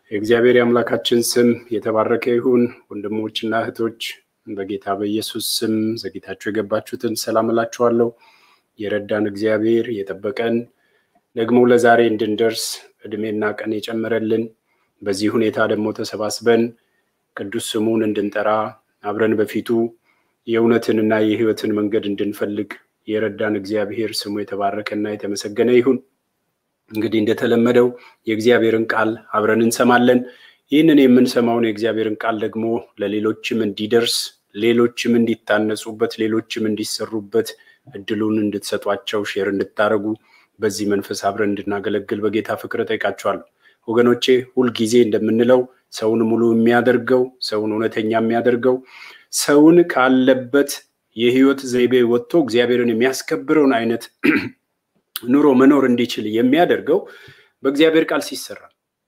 የእግዚአብሔር የአምላካችን ስም የተባረከ ይሁን። ወንድሞችና እህቶች በጌታ በኢየሱስ ስም ዘግይታችሁ የገባችሁትን ሰላም እላችኋለሁ። የረዳን እግዚአብሔር የጠበቀን ደግሞ ለዛሬ እንድንደርስ እድሜና ቀን የጨመረልን በዚህ ሁኔታ ደግሞ ተሰባስበን ቅዱስ ስሙን እንድንጠራ አብረን በፊቱ የእውነትንና የሕይወትን መንገድ እንድንፈልግ የረዳን እግዚአብሔር ስሙ የተባረከና የተመሰገነ ይሁን። እንግዲህ እንደተለመደው የእግዚአብሔርን ቃል አብረን እንሰማለን። ይህንን የምንሰማውን የእግዚአብሔርን ቃል ደግሞ ለሌሎችም እንዲደርስ፣ ሌሎችም እንዲታነጹበት፣ ሌሎችም እንዲሰሩበት እድሉን እንድትሰጧቸው ሼር እንድታደርጉ በዚህ መንፈስ አብረን እንድናገለግል በጌታ ፍቅር ጠይቃችኋለሁ። ወገኖቼ ሁልጊዜ እንደምንለው ሰውን ሙሉ የሚያደርገው ሰውን እውነተኛ የሚያደርገው ሰውን ካለበት የህይወት ዘይቤ ወጥቶ እግዚአብሔርን የሚያስከብረውን አይነት ኑሮ መኖር እንዲችል የሚያደርገው በእግዚአብሔር ቃል ሲሰራ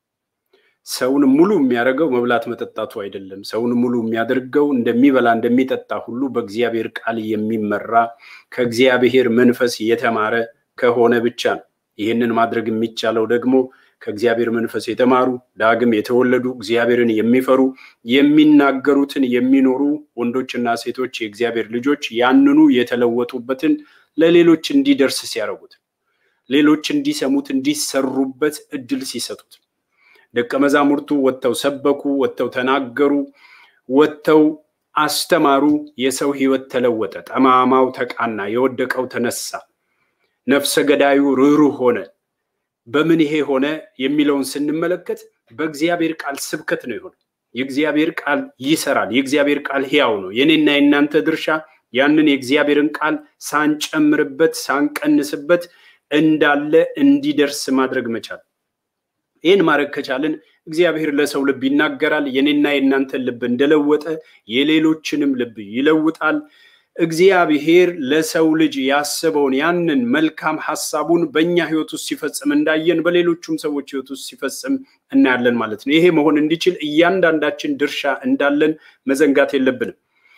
ሰውን ሙሉ የሚያደርገው መብላት መጠጣቱ አይደለም። ሰውን ሙሉ የሚያደርገው እንደሚበላ እንደሚጠጣ ሁሉ በእግዚአብሔር ቃል የሚመራ ከእግዚአብሔር መንፈስ የተማረ ከሆነ ብቻ ነው። ይህንን ማድረግ የሚቻለው ደግሞ ከእግዚአብሔር መንፈስ የተማሩ ዳግም የተወለዱ እግዚአብሔርን የሚፈሩ የሚናገሩትን የሚኖሩ ወንዶችና ሴቶች የእግዚአብሔር ልጆች ያንኑ የተለወጡበትን ለሌሎች እንዲደርስ ሲያደርጉት ሌሎች እንዲሰሙት እንዲሰሩበት እድል ሲሰጡት ደቀ መዛሙርቱ ወጥተው ሰበኩ፣ ወጥተው ተናገሩ፣ ወጥተው አስተማሩ። የሰው ህይወት ተለወጠ። ጠማማው ተቃና፣ የወደቀው ተነሳ፣ ነፍሰ ገዳዩ ርኅሩህ ሆነ። በምን ይሄ ሆነ የሚለውን ስንመለከት በእግዚአብሔር ቃል ስብከት ነው የሆነ። የእግዚአብሔር ቃል ይሰራል። የእግዚአብሔር ቃል ሕያው ነው። የኔና የእናንተ ድርሻ ያንን የእግዚአብሔርን ቃል ሳንጨምርበት ሳንቀንስበት እንዳለ እንዲደርስ ማድረግ መቻል። ይህን ማድረግ ከቻልን እግዚአብሔር ለሰው ልብ ይናገራል። የኔና የእናንተን ልብ እንደለወጠ የሌሎችንም ልብ ይለውጣል። እግዚአብሔር ለሰው ልጅ ያስበውን ያንን መልካም ሀሳቡን በእኛ ህይወት ውስጥ ሲፈጽም እንዳየን በሌሎቹም ሰዎች ህይወት ውስጥ ሲፈጽም እናያለን ማለት ነው። ይሄ መሆን እንዲችል እያንዳንዳችን ድርሻ እንዳለን መዘንጋት የለብንም።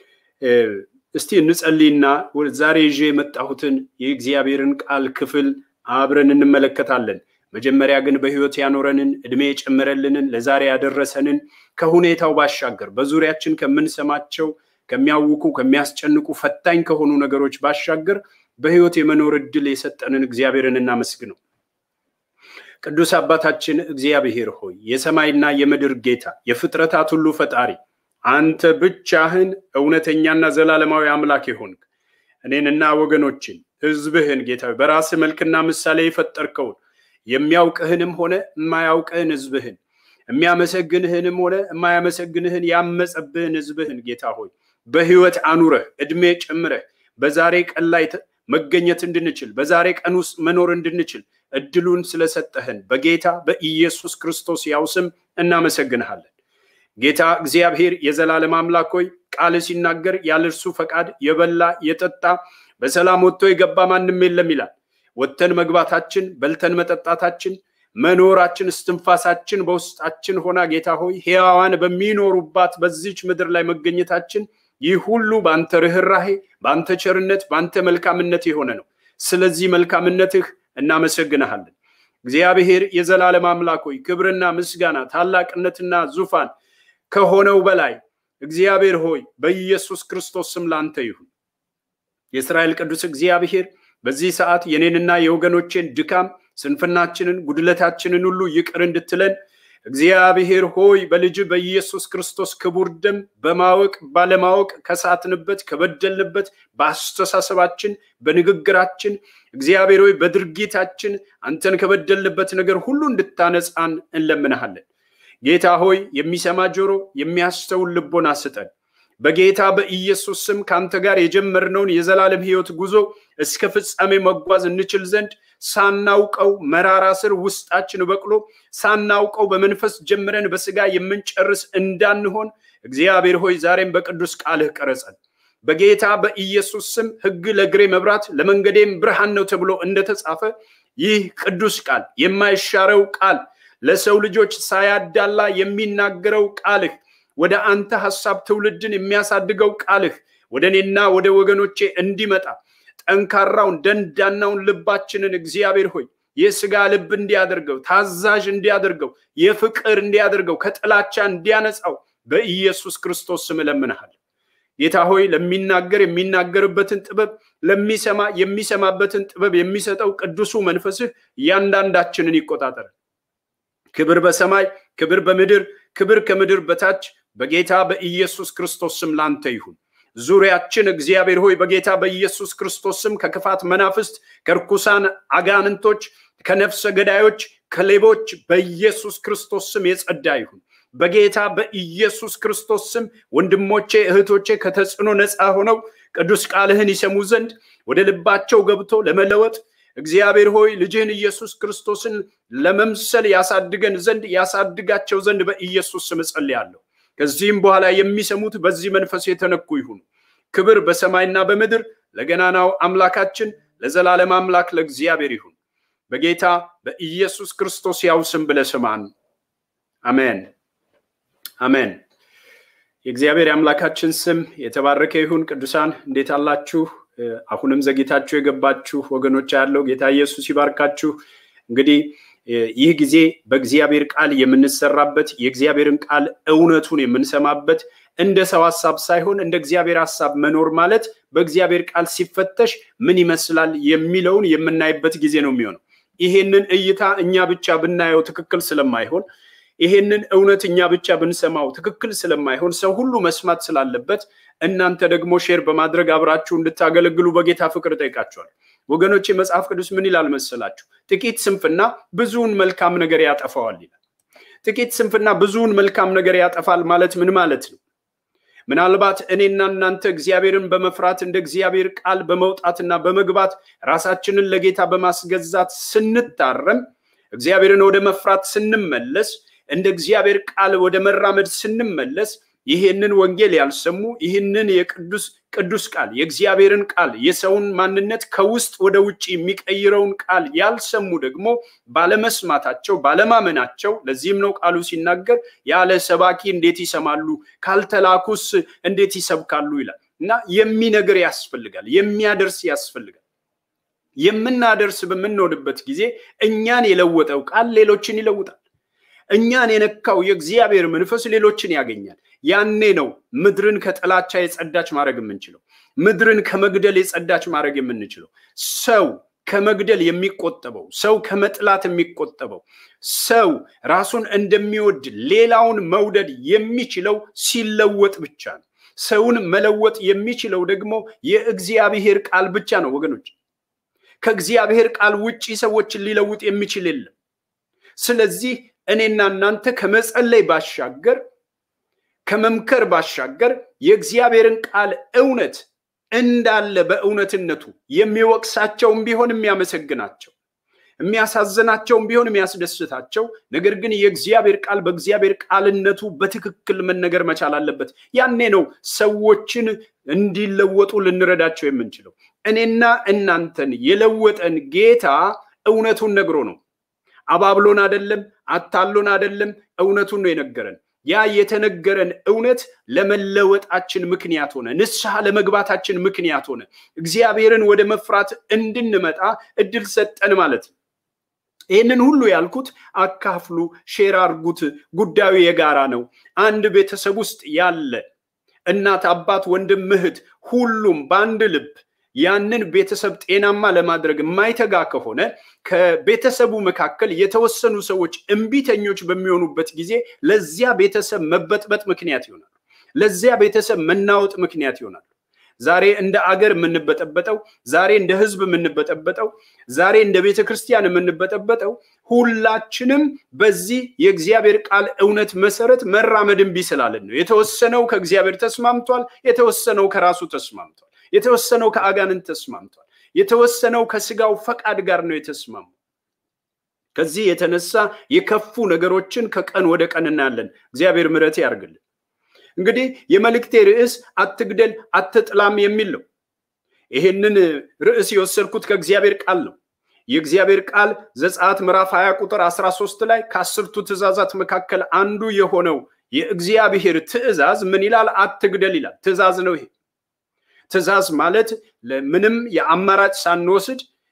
እስቲ እንጸልይና ዛሬ ይዤ የመጣሁትን የእግዚአብሔርን ቃል ክፍል አብረን እንመለከታለን። መጀመሪያ ግን በህይወት ያኖረንን እድሜ የጨመረልንን ለዛሬ ያደረሰንን ከሁኔታው ባሻገር በዙሪያችን ከምንሰማቸው ከሚያውኩ ከሚያስጨንቁ ፈታኝ ከሆኑ ነገሮች ባሻገር በህይወት የመኖር እድል የሰጠንን እግዚአብሔርን እናመስግነው። ቅዱስ አባታችን እግዚአብሔር ሆይ የሰማይና የምድር ጌታ የፍጥረታት ሁሉ ፈጣሪ አንተ ብቻህን እውነተኛና ዘላለማዊ አምላክ የሆንክ እኔንና ወገኖችን ህዝብህን ጌታ በራስህ መልክና ምሳሌ የፈጠርከውን የሚያውቅህንም ሆነ የማያውቅህን ህዝብህን የሚያመሰግንህንም ሆነ የማያመሰግንህን ያመፀብህን ህዝብህን ጌታ ሆይ በህይወት አኑረህ እድሜ ጨምረህ በዛሬ ቀን ላይ መገኘት እንድንችል በዛሬ ቀን ውስጥ መኖር እንድንችል እድሉን ስለሰጠህን በጌታ በኢየሱስ ክርስቶስ ያው ስም እናመሰግንሃለን። ጌታ እግዚአብሔር የዘላለም አምላክ ሆይ ቃል ሲናገር ያለ እርሱ ፈቃድ የበላ የጠጣ በሰላም ወጥቶ የገባ ማንም የለም ይላል። ወጥተን መግባታችን፣ በልተን መጠጣታችን፣ መኖራችን፣ እስትንፋሳችን በውስጣችን ሆና ጌታ ሆይ ሕያዋን በሚኖሩባት በዚች ምድር ላይ መገኘታችን ይህ ሁሉ በአንተ ርኅራሄ፣ በአንተ ቸርነት፣ በአንተ መልካምነት የሆነ ነው። ስለዚህ መልካምነትህ እናመሰግንሃለን። እግዚአብሔር የዘላለም አምላክ ሆይ ክብርና ምስጋና ታላቅነትና ዙፋን ከሆነው በላይ እግዚአብሔር ሆይ በኢየሱስ ክርስቶስ ስም ላንተ ይሁን። የእስራኤል ቅዱስ እግዚአብሔር በዚህ ሰዓት የኔንና የወገኖቼን ድካም፣ ስንፍናችንን፣ ጉድለታችንን ሁሉ ይቅር እንድትለን እግዚአብሔር ሆይ በልጅ በኢየሱስ ክርስቶስ ክቡር ደም በማወቅ ባለማወቅ ከሳትንበት ከበደልንበት በአስተሳሰባችን በንግግራችን እግዚአብሔር ሆይ በድርጊታችን አንተን ከበደልንበት ነገር ሁሉ እንድታነጻን እንለምንሃለን። ጌታ ሆይ የሚሰማ ጆሮ የሚያስተውል ልቦና ስጠን። በጌታ በኢየሱስ ስም ከአንተ ጋር የጀመርነውን የዘላለም ሕይወት ጉዞ እስከ ፍጻሜ መጓዝ እንችል ዘንድ ሳናውቀው መራራ ስር ውስጣችን በቅሎ ሳናውቀው በመንፈስ ጀምረን በስጋ የምንጨርስ እንዳንሆን እግዚአብሔር ሆይ ዛሬም በቅዱስ ቃልህ ቀረጸን። በጌታ በኢየሱስ ስም ሕግ ለእግሬ መብራት ለመንገዴም ብርሃን ነው ተብሎ እንደተጻፈ ይህ ቅዱስ ቃል የማይሻረው ቃል ለሰው ልጆች ሳያዳላ የሚናገረው ቃልህ ወደ አንተ ሐሳብ ትውልድን የሚያሳድገው ቃልህ ወደ እኔና ወደ ወገኖቼ እንዲመጣ ጠንካራውን ደንዳናውን ልባችንን እግዚአብሔር ሆይ የስጋ ልብ እንዲያደርገው፣ ታዛዥ እንዲያደርገው፣ የፍቅር እንዲያደርገው፣ ከጥላቻ እንዲያነጻው በኢየሱስ ክርስቶስ ስም እለምንሃለሁ። ጌታ ሆይ ለሚናገር የሚናገርበትን ጥበብ ለሚሰማ የሚሰማበትን ጥበብ የሚሰጠው ቅዱሱ መንፈስህ እያንዳንዳችንን ይቆጣጠር። ክብር በሰማይ ክብር በምድር ክብር ከምድር በታች በጌታ በኢየሱስ ክርስቶስ ስም ላንተ ይሁን። ዙሪያችን እግዚአብሔር ሆይ በጌታ በኢየሱስ ክርስቶስ ስም ከክፋት መናፍስት፣ ከርኩሳን አጋንንቶች፣ ከነፍሰ ገዳዮች፣ ከሌቦች በኢየሱስ ክርስቶስ ስም የጸዳ ይሁን። በጌታ በኢየሱስ ክርስቶስ ስም ወንድሞቼ እህቶቼ ከተጽዕኖ ነፃ ሆነው ቅዱስ ቃልህን ይሰሙ ዘንድ ወደ ልባቸው ገብቶ ለመለወጥ እግዚአብሔር ሆይ ልጅህን ኢየሱስ ክርስቶስን ለመምሰል ያሳድገን ዘንድ ያሳድጋቸው ዘንድ በኢየሱስ ስም እጸልያለሁ። ከዚህም በኋላ የሚሰሙት በዚህ መንፈስ የተነኩ ይሁኑ። ክብር በሰማይና በምድር ለገናናው አምላካችን ለዘላለም አምላክ ለእግዚአብሔር ይሁን። በጌታ በኢየሱስ ክርስቶስ ያው ስም ብለህ ስማን። አሜን አሜን። የእግዚአብሔር የአምላካችን ስም የተባረከ ይሁን። ቅዱሳን እንዴት አላችሁ? አሁንም ዘግይታችሁ የገባችሁ ወገኖች ያለው ጌታ ኢየሱስ ይባርካችሁ። እንግዲህ ይህ ጊዜ በእግዚአብሔር ቃል የምንሰራበት የእግዚአብሔርን ቃል እውነቱን የምንሰማበት እንደ ሰው ሀሳብ ሳይሆን እንደ እግዚአብሔር ሀሳብ መኖር ማለት በእግዚአብሔር ቃል ሲፈተሽ ምን ይመስላል የሚለውን የምናይበት ጊዜ ነው የሚሆነው። ይሄንን እይታ እኛ ብቻ ብናየው ትክክል ስለማይሆን ይሄንን እውነት እኛ ብቻ ብንሰማው ትክክል ስለማይሆን ሰው ሁሉ መስማት ስላለበት እናንተ ደግሞ ሼር በማድረግ አብራችሁ እንድታገለግሉ በጌታ ፍቅር ጠይቃችኋል። ወገኖች መጽሐፍ ቅዱስ ምን ይላል መሰላችሁ? ጥቂት ስንፍና ብዙውን መልካም ነገር ያጠፋዋል ይላል። ጥቂት ስንፍና ብዙውን መልካም ነገር ያጠፋል ማለት ምን ማለት ነው? ምናልባት እኔና እናንተ እግዚአብሔርን በመፍራት እንደ እግዚአብሔር ቃል በመውጣትና በመግባት ራሳችንን ለጌታ በማስገዛት ስንታረም እግዚአብሔርን ወደ መፍራት ስንመለስ እንደ እግዚአብሔር ቃል ወደ መራመድ ስንመለስ ይህንን ወንጌል ያልሰሙ ይህንን የቅዱስ ቅዱስ ቃል የእግዚአብሔርን ቃል የሰውን ማንነት ከውስጥ ወደ ውጭ የሚቀይረውን ቃል ያልሰሙ ደግሞ ባለመስማታቸው ባለማመናቸው፣ ለዚህም ነው ቃሉ ሲናገር ያለ ሰባኪ እንዴት ይሰማሉ? ካልተላኩስ እንዴት ይሰብካሉ? ይላል እና የሚነግር ያስፈልጋል፣ የሚያደርስ ያስፈልጋል። የምናደርስ በምንሆንበት ጊዜ እኛን የለወጠው ቃል ሌሎችን ይለውጣል። እኛን የነካው የእግዚአብሔር መንፈስ ሌሎችን ያገኛል። ያኔ ነው ምድርን ከጥላቻ የጸዳች ማድረግ የምንችለው፣ ምድርን ከመግደል የጸዳች ማድረግ የምንችለው። ሰው ከመግደል የሚቆጠበው፣ ሰው ከመጥላት የሚቆጠበው፣ ሰው ራሱን እንደሚወድ ሌላውን መውደድ የሚችለው ሲለወጥ ብቻ ነው። ሰውን መለወጥ የሚችለው ደግሞ የእግዚአብሔር ቃል ብቻ ነው ወገኖች። ከእግዚአብሔር ቃል ውጪ ሰዎችን ሊለውጥ የሚችል የለም። ስለዚህ እኔና እናንተ ከመጸለይ ባሻገር ከመምከር ባሻገር የእግዚአብሔርን ቃል እውነት እንዳለ በእውነትነቱ የሚወቅሳቸውም ቢሆን የሚያመሰግናቸው፣ የሚያሳዝናቸውም ቢሆን የሚያስደስታቸው፣ ነገር ግን የእግዚአብሔር ቃል በእግዚአብሔር ቃልነቱ በትክክል መነገር መቻል አለበት። ያኔ ነው ሰዎችን እንዲለወጡ ልንረዳቸው የምንችለው። እኔና እናንተን የለወጠን ጌታ እውነቱን ነግሮ ነው። አባብሎን አደለም፣ አታሎን አደለም፣ እውነቱን ነው የነገረን። ያ የተነገረን እውነት ለመለወጣችን ምክንያት ሆነ፣ ንስሐ ለመግባታችን ምክንያት ሆነ፣ እግዚአብሔርን ወደ መፍራት እንድንመጣ እድል ሰጠን ማለት ነው። ይህንን ሁሉ ያልኩት አካፍሉ፣ ሼር አርጉት። ጉዳዩ የጋራ ነው። አንድ ቤተሰብ ውስጥ ያለ እናት፣ አባት፣ ወንድም፣ እህት ሁሉም በአንድ ልብ ያንን ቤተሰብ ጤናማ ለማድረግ የማይተጋ ከሆነ ከቤተሰቡ መካከል የተወሰኑ ሰዎች እምቢተኞች በሚሆኑበት ጊዜ ለዚያ ቤተሰብ መበጥበጥ ምክንያት ይሆናሉ። ለዚያ ቤተሰብ መናወጥ ምክንያት ይሆናሉ። ዛሬ እንደ አገር የምንበጠበጠው፣ ዛሬ እንደ ሕዝብ የምንበጠበጠው፣ ዛሬ እንደ ቤተ ክርስቲያን የምንበጠበጠው ሁላችንም በዚህ የእግዚአብሔር ቃል እውነት መሰረት መራመድ እምቢ ስላለን ነው። የተወሰነው ከእግዚአብሔር ተስማምቷል፣ የተወሰነው ከራሱ ተስማምቷል። የተወሰነው ከአጋንንት ተስማምቷል። የተወሰነው ከስጋው ፈቃድ ጋር ነው የተስማሙ። ከዚህ የተነሳ የከፉ ነገሮችን ከቀን ወደ ቀን እናያለን። እግዚአብሔር ምሕረት ያርግልን። እንግዲህ የመልእክቴ ርዕስ አትግደል አትጥላም የሚል ነው። ይሄንን ርዕስ የወሰድኩት ከእግዚአብሔር ቃል ነው። የእግዚአብሔር ቃል ዘጸአት ምዕራፍ 20 ቁጥር 13 ላይ ከአስርቱ ትእዛዛት መካከል አንዱ የሆነው የእግዚአብሔር ትእዛዝ ምን ይላል? አትግደል ይላል። ትእዛዝ ነው ይሄ ትእዛዝ ማለት ምንም የአማራጭ ሳንወስድ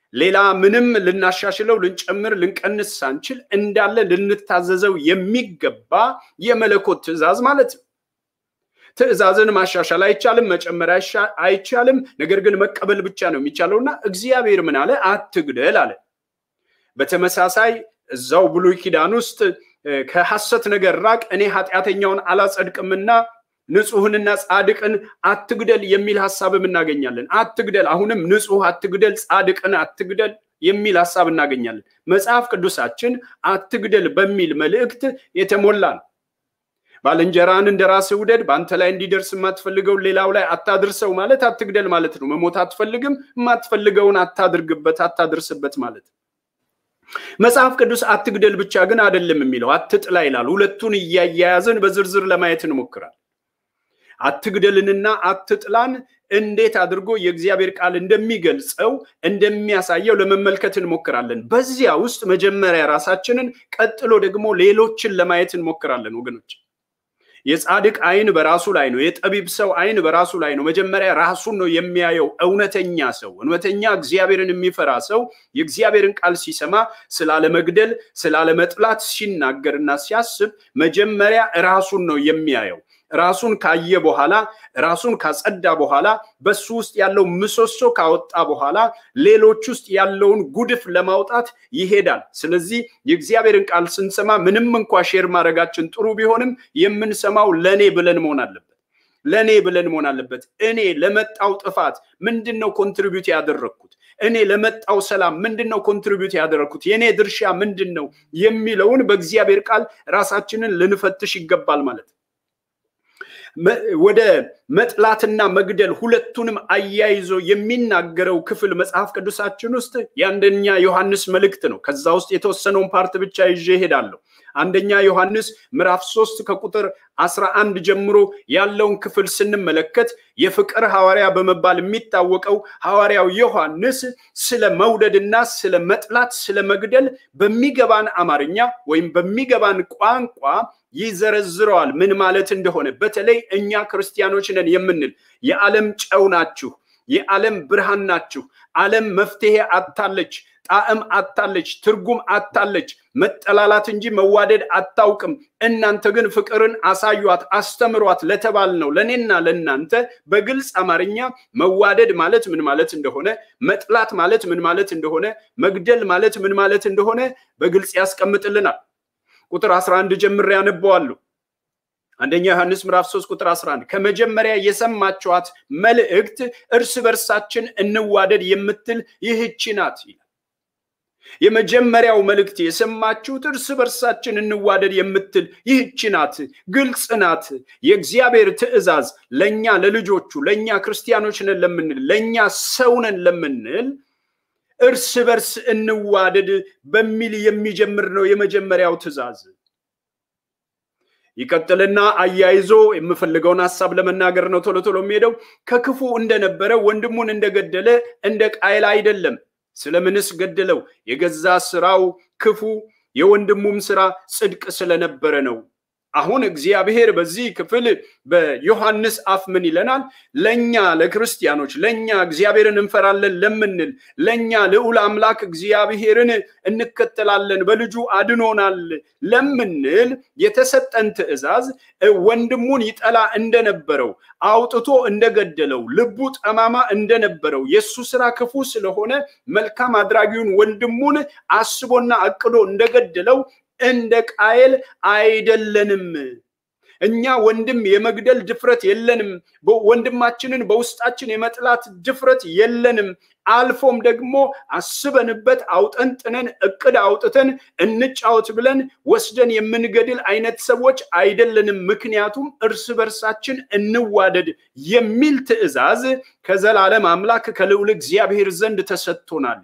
ሌላ ምንም ልናሻሽለው፣ ልንጨምር፣ ልንቀንስ ሳንችል እንዳለ ልንታዘዘው የሚገባ የመለኮት ትእዛዝ ማለት ነው። ትእዛዝን ማሻሻል አይቻልም፣ መጨመር አይቻልም። ነገር ግን መቀበል ብቻ ነው የሚቻለውና እግዚአብሔር ምን አለ? አትግደል አለ። በተመሳሳይ እዛው ብሉይ ኪዳን ውስጥ ከሐሰት ነገር ራቅ፣ እኔ ኃጢአተኛውን አላጸድቅምና ንጹሕንና ጻድቅን አትግደል የሚል ሀሳብም እናገኛለን። አትግደል፣ አሁንም ንጹሕ አትግደል፣ ጻድቅን አትግደል የሚል ሀሳብ እናገኛለን። መጽሐፍ ቅዱሳችን አትግደል በሚል መልእክት የተሞላ ነው። ባልንጀራን እንደ ራስህ ውደድ፣ በአንተ ላይ እንዲደርስ የማትፈልገውን ሌላው ላይ አታድርሰው ማለት አትግደል ማለት ነው። መሞት አትፈልግም፣ የማትፈልገውን አታድርግበት፣ አታድርስበት ማለት ነው። መጽሐፍ ቅዱስ አትግደል ብቻ ግን አይደለም የሚለው አትጥላ ይላል። ሁለቱን እያያያዝን በዝርዝር ለማየት እንሞክራል። አትግደልንና አትጥላን እንዴት አድርጎ የእግዚአብሔር ቃል እንደሚገልጸው እንደሚያሳየው ለመመልከት እንሞክራለን። በዚያ ውስጥ መጀመሪያ ራሳችንን፣ ቀጥሎ ደግሞ ሌሎችን ለማየት እንሞክራለን ወገኖች። የጻድቅ አይን በራሱ ላይ ነው። የጠቢብ ሰው አይን በራሱ ላይ ነው። መጀመሪያ ራሱን ነው የሚያየው። እውነተኛ ሰው፣ እውነተኛ እግዚአብሔርን የሚፈራ ሰው የእግዚአብሔርን ቃል ሲሰማ ስላለመግደል፣ ስላለመጥላት ሲናገርና ሲያስብ መጀመሪያ ራሱን ነው የሚያየው። ራሱን ካየ በኋላ ራሱን ካጸዳ በኋላ በሱ ውስጥ ያለው ምሰሶ ካወጣ በኋላ ሌሎች ውስጥ ያለውን ጉድፍ ለማውጣት ይሄዳል። ስለዚህ የእግዚአብሔርን ቃል ስንሰማ ምንም እንኳ ሼር ማድረጋችን ጥሩ ቢሆንም የምንሰማው ለእኔ ብለን መሆን አለበት። ለእኔ ብለን መሆን አለበት። እኔ ለመጣው ጥፋት ምንድን ነው ኮንትሪቢዩት ያደረግኩት? እኔ ለመጣው ሰላም ምንድን ነው ኮንትሪቢዩት ያደረግኩት? የእኔ ድርሻ ምንድን ነው የሚለውን በእግዚአብሔር ቃል ራሳችንን ልንፈትሽ ይገባል ማለት ነው። ወደ መጥላትና መግደል ሁለቱንም አያይዞ የሚናገረው ክፍል መጽሐፍ ቅዱሳችን ውስጥ የአንደኛ ዮሐንስ መልእክት ነው። ከዛ ውስጥ የተወሰነውን ፓርት ብቻ ይዤ እሄዳለሁ። አንደኛ ዮሐንስ ምዕራፍ ሶስት ከቁጥር አስራ አንድ ጀምሮ ያለውን ክፍል ስንመለከት የፍቅር ሐዋርያ በመባል የሚታወቀው ሐዋርያው ዮሐንስ ስለ መውደድና ስለ መጥላት፣ ስለ መግደል በሚገባን አማርኛ ወይም በሚገባን ቋንቋ ይዘረዝረዋል ምን ማለት እንደሆነ። በተለይ እኛ ክርስቲያኖች ነን የምንል የዓለም ጨው ናችሁ፣ የዓለም ብርሃን ናችሁ። ዓለም መፍትሄ አታለች፣ ጣዕም አታለች፣ ትርጉም አታለች፣ መጠላላት እንጂ መዋደድ አታውቅም። እናንተ ግን ፍቅርን አሳዩት፣ አስተምሯት ለተባል ነው ለእኔና ለእናንተ በግልጽ አማርኛ መዋደድ ማለት ምን ማለት እንደሆነ፣ መጥላት ማለት ምን ማለት እንደሆነ፣ መግደል ማለት ምን ማለት እንደሆነ በግልጽ ያስቀምጥልናል። ቁጥር 11 ጀምሬ ያነበዋለሁ። አንደኛ ዮሐንስ ምዕራፍ 3 ቁጥር 11 ከመጀመሪያ የሰማችኋት መልእክት እርስ በርሳችን እንዋደድ የምትል ይህች ናት ይላል። የመጀመሪያው መልእክት የሰማችሁት እርስ በርሳችን እንዋደድ የምትል ይህች ናት፣ ግልጽ ናት። የእግዚአብሔር ትእዛዝ ለእኛ ለልጆቹ ለእኛ ክርስቲያኖች ነን ለምንል ለእኛ ሰው ነን ለምንል እርስ በርስ እንዋደድ በሚል የሚጀምር ነው የመጀመሪያው ትእዛዝ። ይቀጥልና አያይዞ የምፈልገውን ሀሳብ ለመናገር ነው ቶሎ ቶሎ የሚሄደው። ከክፉ እንደነበረ ወንድሙን እንደገደለ እንደ ቃየል አይደለም። ስለምንስ ገደለው? የገዛ ስራው ክፉ፣ የወንድሙም ስራ ጽድቅ ስለነበረ ነው። አሁን እግዚአብሔር በዚህ ክፍል በዮሐንስ አፍ ምን ይለናል? ለእኛ ለክርስቲያኖች፣ ለእኛ እግዚአብሔርን እንፈራለን ለምንል፣ ለእኛ ልዑል አምላክ እግዚአብሔርን እንከተላለን በልጁ አድኖናል ለምንል የተሰጠን ትእዛዝ ወንድሙን ይጠላ እንደነበረው አውጥቶ እንደገደለው ልቡ ጠማማ እንደነበረው የእሱ ስራ ክፉ ስለሆነ መልካም አድራጊውን ወንድሙን አስቦና አቅዶ እንደገደለው እንደ ቃየል አይደለንም። እኛ ወንድም የመግደል ድፍረት የለንም። ወንድማችንን በውስጣችን የመጥላት ድፍረት የለንም። አልፎም ደግሞ አስበንበት አውጠንጥነን እቅድ አውጥተን እንጫወት ብለን ወስደን የምንገድል አይነት ሰዎች አይደለንም። ምክንያቱም እርስ በርሳችን እንዋደድ የሚል ትእዛዝ ከዘላለም አምላክ ከልዑል እግዚአብሔር ዘንድ ተሰጥቶናል።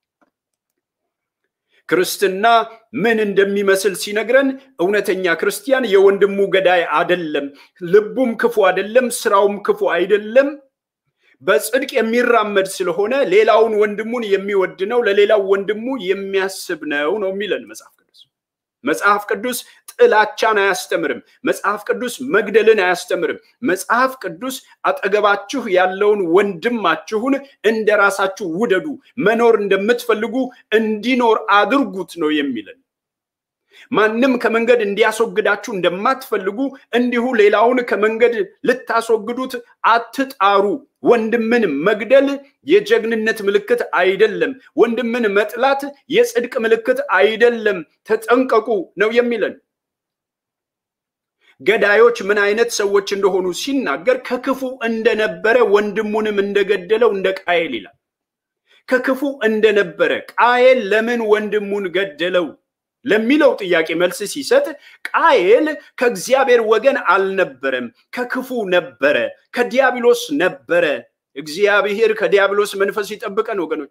ክርስትና ምን እንደሚመስል ሲነግረን እውነተኛ ክርስቲያን የወንድሙ ገዳይ አደለም፣ ልቡም ክፉ አደለም፣ ስራውም ክፉ አይደለም። በጽድቅ የሚራመድ ስለሆነ ሌላውን ወንድሙን የሚወድ ነው፣ ለሌላው ወንድሙ የሚያስብ ነው ነው የሚለን መጽሐፍ ቅዱስ። መጽሐፍ ቅዱስ ጥላቻን አያስተምርም። መጽሐፍ ቅዱስ መግደልን አያስተምርም። መጽሐፍ ቅዱስ አጠገባችሁ ያለውን ወንድማችሁን እንደ ራሳችሁ ውደዱ፣ መኖር እንደምትፈልጉ እንዲኖር አድርጉት ነው የሚለን። ማንም ከመንገድ እንዲያስወግዳችሁ እንደማትፈልጉ እንዲሁ ሌላውን ከመንገድ ልታስወግዱት አትጣሩ። ወንድምን መግደል የጀግንነት ምልክት አይደለም። ወንድምን መጥላት የጽድቅ ምልክት አይደለም። ተጠንቀቁ ነው የሚለን። ገዳዮች ምን አይነት ሰዎች እንደሆኑ ሲናገር ከክፉ እንደነበረ ወንድሙንም እንደገደለው እንደ ቃየል ይላል። ከክፉ እንደነበረ ቃየል ለምን ወንድሙን ገደለው ለሚለው ጥያቄ መልስ ሲሰጥ ቃየል ከእግዚአብሔር ወገን አልነበረም፣ ከክፉ ነበረ፣ ከዲያብሎስ ነበረ። እግዚአብሔር ከዲያብሎስ መንፈስ ይጠብቀን ወገኖች።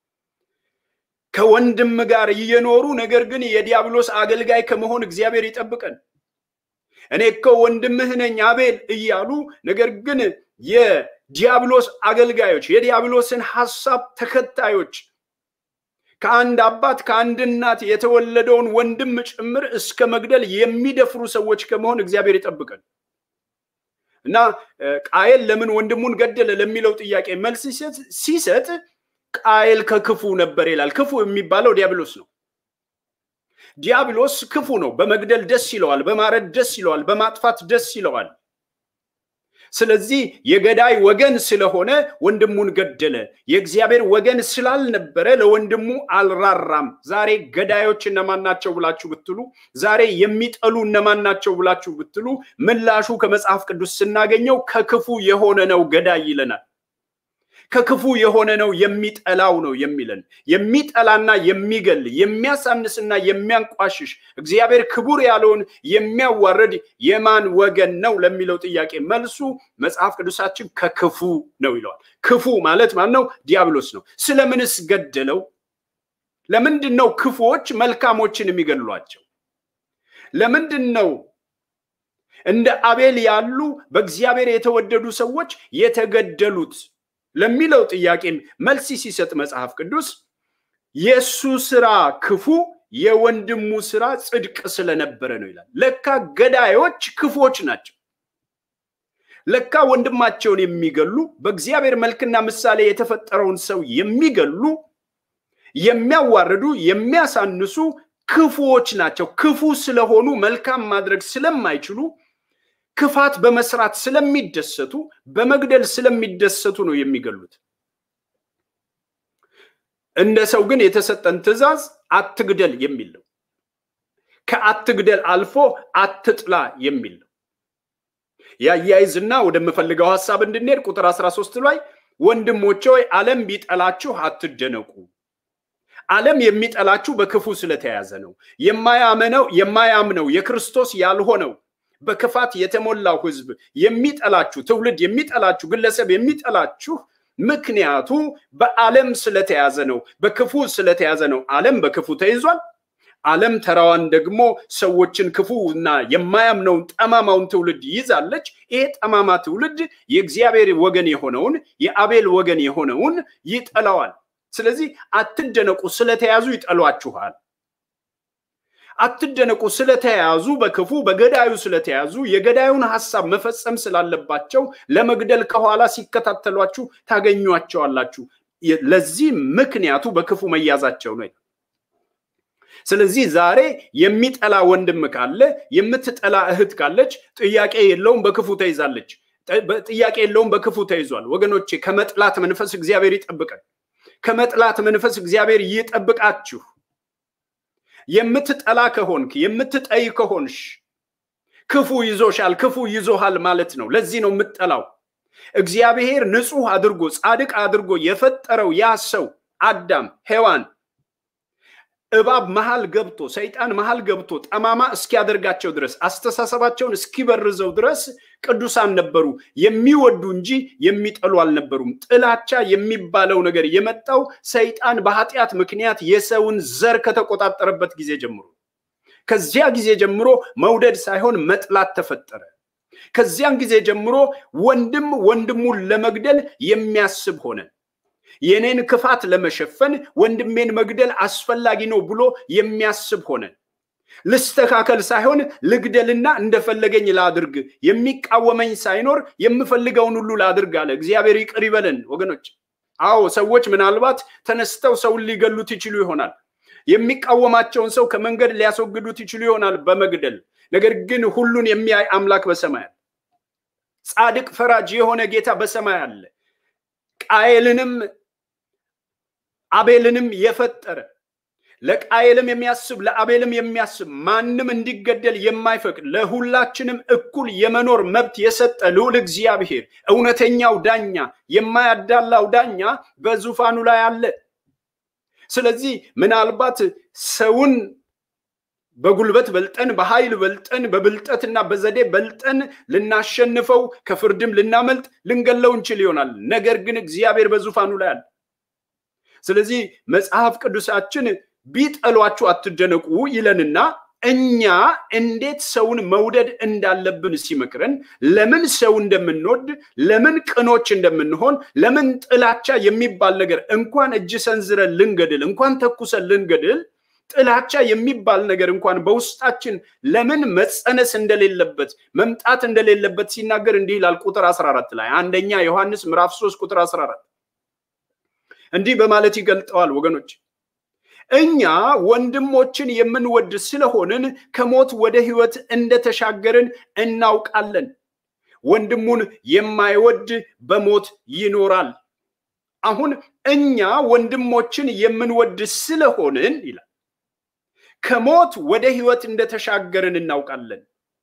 ከወንድም ጋር እየኖሩ ነገር ግን የዲያብሎስ አገልጋይ ከመሆን እግዚአብሔር ይጠብቀን። እኔ እኮ ወንድምህ ነኝ አቤል እያሉ ነገር ግን የዲያብሎስ አገልጋዮች የዲያብሎስን ሐሳብ ተከታዮች ከአንድ አባት ከአንድ እናት የተወለደውን ወንድም ጭምር እስከ መግደል የሚደፍሩ ሰዎች ከመሆን እግዚአብሔር ይጠብቀን እና ቃየል ለምን ወንድሙን ገደለ ለሚለው ጥያቄ መልስ ሲሰጥ ቃየል ከክፉ ነበር ይላል። ክፉ የሚባለው ዲያብሎስ ነው። ዲያብሎስ ክፉ ነው። በመግደል ደስ ይለዋል፣ በማረድ ደስ ይለዋል፣ በማጥፋት ደስ ይለዋል። ስለዚህ የገዳይ ወገን ስለሆነ ወንድሙን ገደለ። የእግዚአብሔር ወገን ስላልነበረ ለወንድሙ አልራራም። ዛሬ ገዳዮች እነማን ናቸው ብላችሁ ብትሉ፣ ዛሬ የሚጠሉ እነማን ናቸው ብላችሁ ብትሉ፣ ምላሹ ከመጽሐፍ ቅዱስ ስናገኘው ከክፉ የሆነ ነው ገዳይ ይለናል። ከክፉ የሆነ ነው የሚጠላው ነው የሚለን። የሚጠላና የሚገል የሚያሳንስና የሚያንቋሽሽ እግዚአብሔር ክቡር ያለውን የሚያዋርድ የማን ወገን ነው ለሚለው ጥያቄ መልሱ መጽሐፍ ቅዱሳችን ከክፉ ነው ይለዋል። ክፉ ማለት ማን ነው? ዲያብሎስ ነው። ስለምንስ ገደለው? ለምንድን ነው ክፉዎች መልካሞችን የሚገድሏቸው? ለምንድን ነው እንደ አቤል ያሉ በእግዚአብሔር የተወደዱ ሰዎች የተገደሉት ለሚለው ጥያቄም መልስ ሲሰጥ መጽሐፍ ቅዱስ የእሱ ስራ ክፉ የወንድሙ ስራ ጽድቅ ስለነበረ ነው ይላል። ለካ ገዳዮች ክፉዎች ናቸው። ለካ ወንድማቸውን የሚገሉ በእግዚአብሔር መልክና ምሳሌ የተፈጠረውን ሰው የሚገሉ የሚያዋርዱ፣ የሚያሳንሱ ክፉዎች ናቸው። ክፉ ስለሆኑ መልካም ማድረግ ስለማይችሉ ክፋት በመስራት ስለሚደሰቱ በመግደል ስለሚደሰቱ ነው የሚገሉት። እንደ ሰው ግን የተሰጠን ትእዛዝ አትግደል የሚል ነው። ከአትግደል አልፎ አትጥላ የሚል ነው። ያያይዝና ወደምፈልገው ሀሳብ እንድንሄድ ቁጥር 13 ላይ ወንድሞቼ ሆይ ዓለም ቢጠላችሁ አትደነቁ። ዓለም የሚጠላችሁ በክፉ ስለተያዘ ነው። የማያምነው የማያምነው የክርስቶስ ያልሆነው በክፋት የተሞላው ህዝብ የሚጠላችሁ ትውልድ የሚጠላችሁ ግለሰብ የሚጠላችሁ ምክንያቱ በዓለም ስለተያዘ ነው፣ በክፉ ስለተያዘ ነው። ዓለም በክፉ ተይዟል። ዓለም ተራዋን ደግሞ ሰዎችን ክፉ እና የማያምነውን ጠማማውን ትውልድ ይዛለች። ይሄ ጠማማ ትውልድ የእግዚአብሔር ወገን የሆነውን የአቤል ወገን የሆነውን ይጠላዋል። ስለዚህ አትደነቁ፣ ስለተያዙ ይጠሏችኋል። አትደነቁ ስለተያዙ በክፉ በገዳዩ ስለተያዙ የገዳዩን ሀሳብ መፈጸም ስላለባቸው ለመግደል ከኋላ ሲከታተሏችሁ ታገኟቸዋላችሁ። ለዚህ ምክንያቱ በክፉ መያዛቸው ነው። ስለዚህ ዛሬ የሚጠላ ወንድም ካለ የምትጠላ እህት ካለች ጥያቄ የለውም በክፉ ተይዛለች። ጥያቄ የለውም በክፉ ተይዟል። ወገኖቼ ከመጥላት መንፈስ እግዚአብሔር ይጠብቀን። ከመጥላት መንፈስ እግዚአብሔር ይጠብቃችሁ። የምትጠላ ከሆንክ የምትጠይ ከሆንሽ ክፉ ይዞሻል፣ ክፉ ይዞሃል ማለት ነው። ለዚህ ነው የምትጠላው። እግዚአብሔር ንጹሕ አድርጎ ጻድቅ አድርጎ የፈጠረው ያ ሰው አዳም ሔዋን እባብ መሃል ገብቶ ሰይጣን መሃል ገብቶ ጠማማ እስኪያደርጋቸው ድረስ አስተሳሰባቸውን እስኪበርዘው ድረስ ቅዱሳን ነበሩ። የሚወዱ እንጂ የሚጠሉ አልነበሩም። ጥላቻ የሚባለው ነገር የመጣው ሰይጣን በኃጢአት ምክንያት የሰውን ዘር ከተቆጣጠረበት ጊዜ ጀምሮ ከዚያ ጊዜ ጀምሮ መውደድ ሳይሆን መጥላት ተፈጠረ። ከዚያን ጊዜ ጀምሮ ወንድም ወንድሙን ለመግደል የሚያስብ ሆነ። የኔን ክፋት ለመሸፈን ወንድሜን መግደል አስፈላጊ ነው ብሎ የሚያስብ ሆነ። ልስተካከል ሳይሆን ልግደልና እንደፈለገኝ ላድርግ፣ የሚቃወመኝ ሳይኖር የምፈልገውን ሁሉ ላድርግ አለ። እግዚአብሔር ይቅር ይበለን ወገኖች። አዎ ሰዎች ምናልባት ተነስተው ሰውን ሊገሉት ይችሉ ይሆናል። የሚቃወማቸውን ሰው ከመንገድ ሊያስወግዱት ይችሉ ይሆናል በመግደል ነገር ግን ሁሉን የሚያይ አምላክ በሰማይ አለ። ጻድቅ ፈራጅ የሆነ ጌታ በሰማይ አለ። ቃየልንም አቤልንም የፈጠረ ለቃየልም የሚያስብ ለአቤልም የሚያስብ ማንም እንዲገደል የማይፈቅድ ለሁላችንም እኩል የመኖር መብት የሰጠ ልዑል እግዚአብሔር እውነተኛው ዳኛ የማያዳላው ዳኛ በዙፋኑ ላይ አለ። ስለዚህ ምናልባት ሰውን በጉልበት በልጠን በኃይል በልጠን በብልጠትና በዘዴ በልጠን ልናሸንፈው ከፍርድም ልናመልጥ ልንገለው እንችል ይሆናል። ነገር ግን እግዚአብሔር በዙፋኑ ላይ አለ። ስለዚህ መጽሐፍ ቅዱሳችን ቢጠሏችሁ አትደነቁ ይለንና እኛ እንዴት ሰውን መውደድ እንዳለብን ሲመክረን ለምን ሰው እንደምንወድ ለምን ቅኖች እንደምንሆን ለምን ጥላቻ የሚባል ነገር እንኳን እጅ ሰንዝረን ልንገድል እንኳን ተኩሰን ልንገድል ጥላቻ የሚባል ነገር እንኳን በውስጣችን ለምን መጸነስ እንደሌለበት መምጣት እንደሌለበት ሲናገር እንዲህ ይላል ቁጥር 14 ላይ አንደኛ ዮሐንስ ምዕራፍ 3 ቁጥር 14 እንዲህ በማለት ይገልጠዋል ወገኖች እኛ ወንድሞችን የምንወድ ስለሆንን ከሞት ወደ ህይወት እንደተሻገርን እናውቃለን ወንድሙን የማይወድ በሞት ይኖራል አሁን እኛ ወንድሞችን የምንወድ ስለሆንን ይላል ከሞት ወደ ህይወት እንደተሻገርን እናውቃለን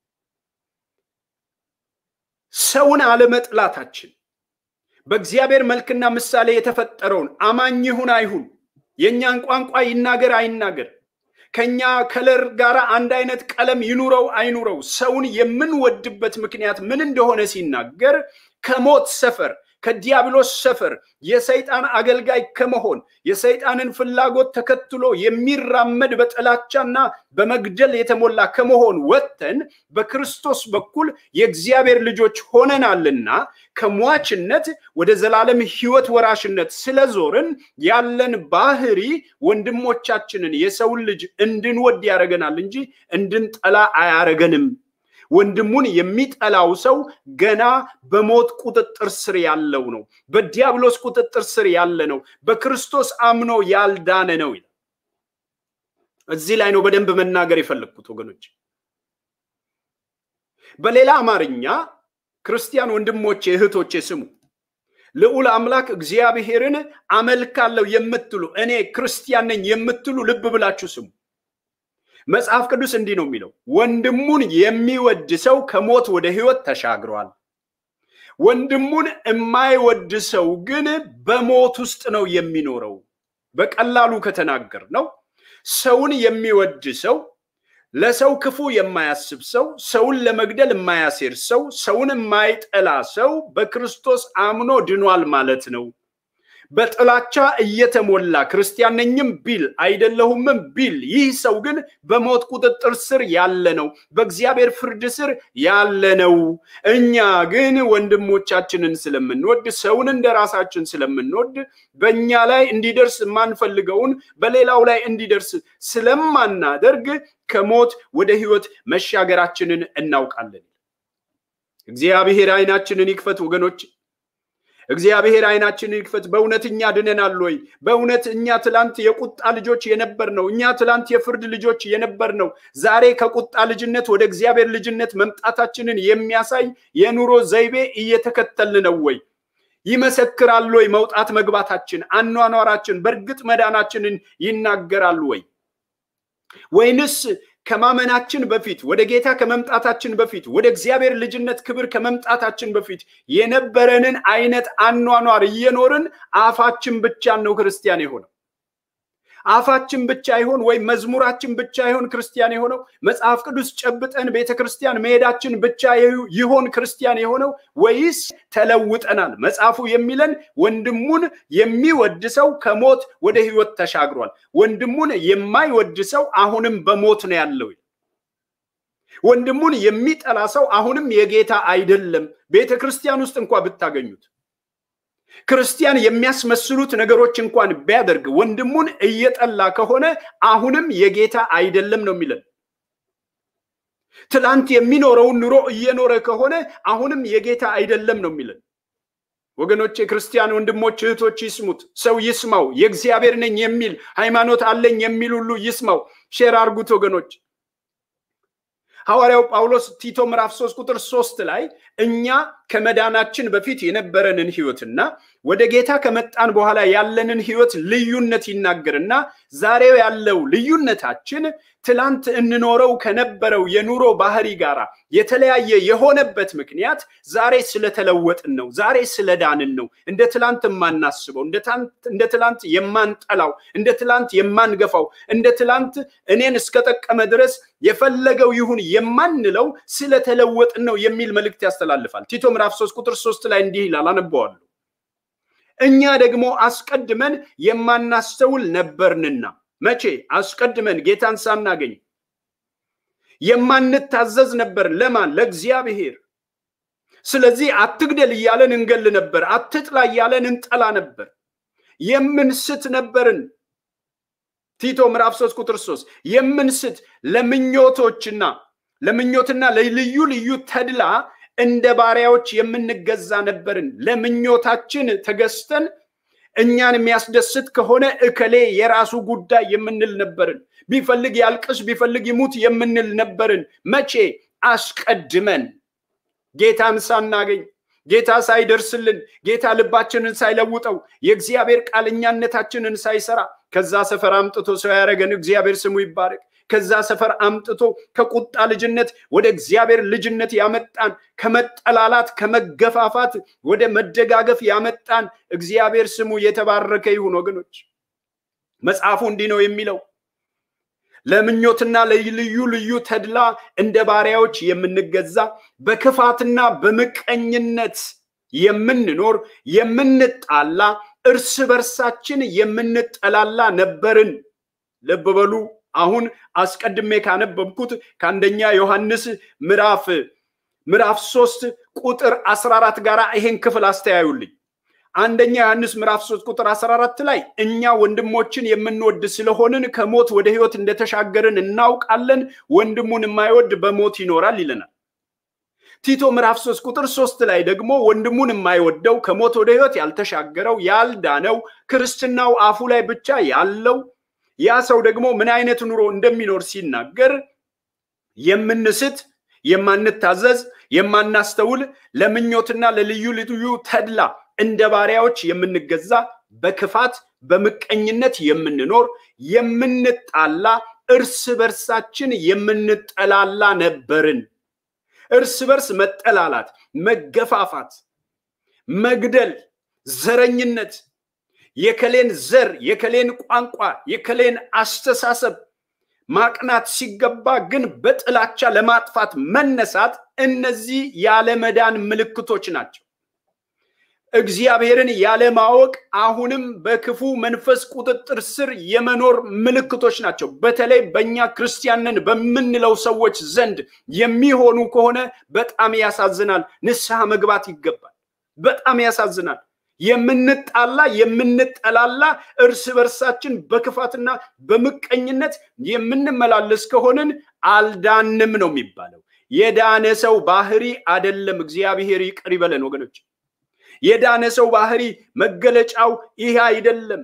ሰውን አለመጥላታችን በእግዚአብሔር መልክና ምሳሌ የተፈጠረውን አማኝ ይሁን አይሁን የእኛን ቋንቋ ይናገር አይናገር ከኛ ከለር ጋር አንድ አይነት ቀለም ይኑረው አይኑረው ሰውን የምንወድበት ምክንያት ምን እንደሆነ ሲናገር ከሞት ሰፈር ከዲያብሎስ ሰፈር የሰይጣን አገልጋይ ከመሆን የሰይጣንን ፍላጎት ተከትሎ የሚራመድ በጥላቻና በመግደል የተሞላ ከመሆን ወጥተን በክርስቶስ በኩል የእግዚአብሔር ልጆች ሆነናልና ከሟችነት ወደ ዘላለም ህይወት ወራሽነት ስለዞርን ያለን ባህሪ ወንድሞቻችንን የሰውን ልጅ እንድንወድ ያደረገናል እንጂ እንድንጠላ አያረገንም ወንድሙን የሚጠላው ሰው ገና በሞት ቁጥጥር ስር ያለው ነው በዲያብሎስ ቁጥጥር ስር ያለ ነው በክርስቶስ አምኖ ያልዳነ ነው ይላል እዚህ ላይ ነው በደንብ መናገር የፈለግኩት ወገኖች በሌላ አማርኛ ክርስቲያን ወንድሞቼ እህቶቼ ስሙ ልዑል አምላክ እግዚአብሔርን አመልካለሁ የምትሉ እኔ ክርስቲያን ነኝ የምትሉ ልብ ብላችሁ ስሙ መጽሐፍ ቅዱስ እንዲህ ነው የሚለው ወንድሙን የሚወድ ሰው ከሞት ወደ ህይወት ተሻግሯል ወንድሙን የማይወድ ሰው ግን በሞት ውስጥ ነው የሚኖረው በቀላሉ ከተናገር ነው ሰውን የሚወድ ሰው ለሰው ክፉ የማያስብ ሰው ሰውን ለመግደል የማያሴር ሰው ሰውን የማይጠላ ሰው በክርስቶስ አምኖ ድኗል ማለት ነው በጥላቻ እየተሞላ ክርስቲያን ነኝም ቢል አይደለሁምም ቢል ይህ ሰው ግን በሞት ቁጥጥር ስር ያለ ነው በእግዚአብሔር ፍርድ ስር ያለ ነው እኛ ግን ወንድሞቻችንን ስለምንወድ ሰውን እንደ ራሳችን ስለምንወድ በእኛ ላይ እንዲደርስ የማንፈልገውን በሌላው ላይ እንዲደርስ ስለማናደርግ ከሞት ወደ ህይወት መሻገራችንን እናውቃለን እግዚአብሔር አይናችንን ይክፈት ወገኖች እግዚአብሔር አይናችንን ይክፈት በእውነት እኛ ድነናል ወይ በእውነት እኛ ትላንት የቁጣ ልጆች የነበር ነው እኛ ትላንት የፍርድ ልጆች የነበር ነው ዛሬ ከቁጣ ልጅነት ወደ እግዚአብሔር ልጅነት መምጣታችንን የሚያሳይ የኑሮ ዘይቤ እየተከተልን ነው ወይ ይመሰክራል ወይ መውጣት መግባታችን አኗኗራችን በእርግጥ መዳናችንን ይናገራል ወይ ወይንስ ከማመናችን በፊት ወደ ጌታ ከመምጣታችን በፊት ወደ እግዚአብሔር ልጅነት ክብር ከመምጣታችን በፊት የነበረንን አይነት አኗኗር እየኖርን አፋችን ብቻን ነው ክርስቲያን የሆነው አፋችን ብቻ ይሆን ወይም መዝሙራችን ብቻ ይሆን ክርስቲያን የሆነው መጽሐፍ ቅዱስ ጨብጠን ቤተ ክርስቲያን መሄዳችን ብቻ ይሆን ክርስቲያን የሆነው ወይስ ተለውጠናል መጽሐፉ የሚለን ወንድሙን የሚወድ ሰው ከሞት ወደ ህይወት ተሻግሯል ወንድሙን የማይወድ ሰው አሁንም በሞት ነው ያለው ወንድሙን የሚጠላ ሰው አሁንም የጌታ አይደለም ቤተ ክርስቲያን ውስጥ እንኳ ብታገኙት ክርስቲያን የሚያስመስሉት ነገሮች እንኳን ቢያደርግ ወንድሙን እየጠላ ከሆነ አሁንም የጌታ አይደለም ነው የሚለን ትላንት የሚኖረውን ኑሮ እየኖረ ከሆነ አሁንም የጌታ አይደለም ነው የሚለን። ወገኖች፣ የክርስቲያን ወንድሞች እህቶች ይስሙት። ሰው ይስማው። የእግዚአብሔር ነኝ የሚል ሃይማኖት አለኝ የሚል ሁሉ ይስማው። ሼር አርጉት ወገኖች። ሐዋርያው ጳውሎስ ቲቶ ምዕራፍ 3 ቁጥር 3 ላይ እኛ ከመዳናችን በፊት የነበረንን ህይወትና ወደ ጌታ ከመጣን በኋላ ያለንን ህይወት ልዩነት ይናገርና ዛሬው ያለው ልዩነታችን ትላንት እንኖረው ከነበረው የኑሮ ባህሪ ጋር የተለያየ የሆነበት ምክንያት ዛሬ ስለተለወጥን ነው። ዛሬ ስለዳንን ነው። እንደ ትላንት የማናስበው፣ እንደ ትላንት የማንጠላው፣ እንደ ትላንት የማንገፋው፣ እንደ ትላንት እኔን እስከጠቀመ ድረስ የፈለገው ይሁን የማንለው ስለተለወጥን ነው የሚል መልእክት ያስተላልፋል። ቲቶ ምዕራፍ 3 ቁጥር 3 ላይ እንዲህ ይላል፣ አነበዋለሁ። እኛ ደግሞ አስቀድመን የማናስተውል ነበርንና መቼ አስቀድመን ጌታን ሳናገኝ የማንታዘዝ ነበር። ለማን? ለእግዚአብሔር። ስለዚህ አትግደል እያለን እንገል ነበር። አትጥላ እያለን እንጠላ ነበር። የምንስት ነበርን። ቲቶ ምዕራፍ 3 ቁጥር 3 የምንስት ለምኞቶችና ለምኞትና ለልዩ ልዩ ተድላ እንደ ባሪያዎች የምንገዛ ነበርን። ለምኞታችን ተገዝተን እኛን የሚያስደስት ከሆነ እከሌ የራሱ ጉዳይ የምንል ነበርን። ቢፈልግ ያልቅስ፣ ቢፈልግ ይሙት የምንል ነበርን። መቼ? አስቀድመን ጌታን ሳናገኝ ጌታ ሳይደርስልን ጌታ ልባችንን ሳይለውጠው የእግዚአብሔር ቃል እኛነታችንን ሳይሰራ ከዛ ሰፈር አምጥቶ ሰው ያደረገን እግዚአብሔር ስሙ ይባረክ። ከዛ ሰፈር አምጥቶ ከቁጣ ልጅነት ወደ እግዚአብሔር ልጅነት ያመጣን፣ ከመጠላላት ከመገፋፋት ወደ መደጋገፍ ያመጣን እግዚአብሔር ስሙ የተባረከ ይሁን። ወገኖች መጽሐፉ እንዲህ ነው የሚለው ለምኞትና ለልዩ ልዩ ተድላ እንደ ባሪያዎች የምንገዛ በክፋትና በምቀኝነት የምንኖር የምንጣላ እርስ በርሳችን የምንጠላላ ነበርን። ልብ በሉ። አሁን አስቀድሜ ካነበብኩት ከአንደኛ ዮሐንስ ምዕራፍ ምዕራፍ ሶስት ቁጥር 14 ጋር ይሄን ክፍል አስተያዩልኝ። አንደኛ ዮሐንስ ምዕራፍ 3 ቁጥር 14 ላይ እኛ ወንድሞችን የምንወድ ስለሆንን ከሞት ወደ ሕይወት እንደተሻገርን እናውቃለን፣ ወንድሙን የማይወድ በሞት ይኖራል ይለናል። ቲቶ ምዕራፍ 3 ቁጥር 3 ላይ ደግሞ ወንድሙን የማይወደው ከሞት ወደ ሕይወት ያልተሻገረው ያልዳነው ክርስትናው አፉ ላይ ብቻ ያለው ያ ሰው ደግሞ ምን አይነት ኑሮ እንደሚኖር ሲናገር የምንስት፣ የማንታዘዝ፣ የማናስተውል ለምኞትና ለልዩ ልዩ ተድላ እንደ ባሪያዎች የምንገዛ በክፋት በምቀኝነት የምንኖር የምንጣላ እርስ በርሳችን የምንጠላላ ነበርን። እርስ በርስ መጠላላት፣ መገፋፋት፣ መግደል፣ ዘረኝነት የከሌን ዘር የከሌን ቋንቋ የከሌን አስተሳሰብ ማቅናት ሲገባ ግን በጥላቻ ለማጥፋት መነሳት፣ እነዚህ ያለመዳን ምልክቶች ናቸው። እግዚአብሔርን ያለማወቅ አሁንም በክፉ መንፈስ ቁጥጥር ስር የመኖር ምልክቶች ናቸው። በተለይ በእኛ ክርስቲያንን በምንለው ሰዎች ዘንድ የሚሆኑ ከሆነ በጣም ያሳዝናል። ንስሐ መግባት ይገባል። በጣም ያሳዝናል። የምንጣላ የምንጠላላ እርስ በርሳችን በክፋትና በምቀኝነት የምንመላለስ ከሆንን አልዳንም ነው የሚባለው። የዳነ ሰው ባህሪ አደለም። እግዚአብሔር ይቅር ይበለን ወገኖች። የዳነ ሰው ባህሪ መገለጫው ይህ አይደለም።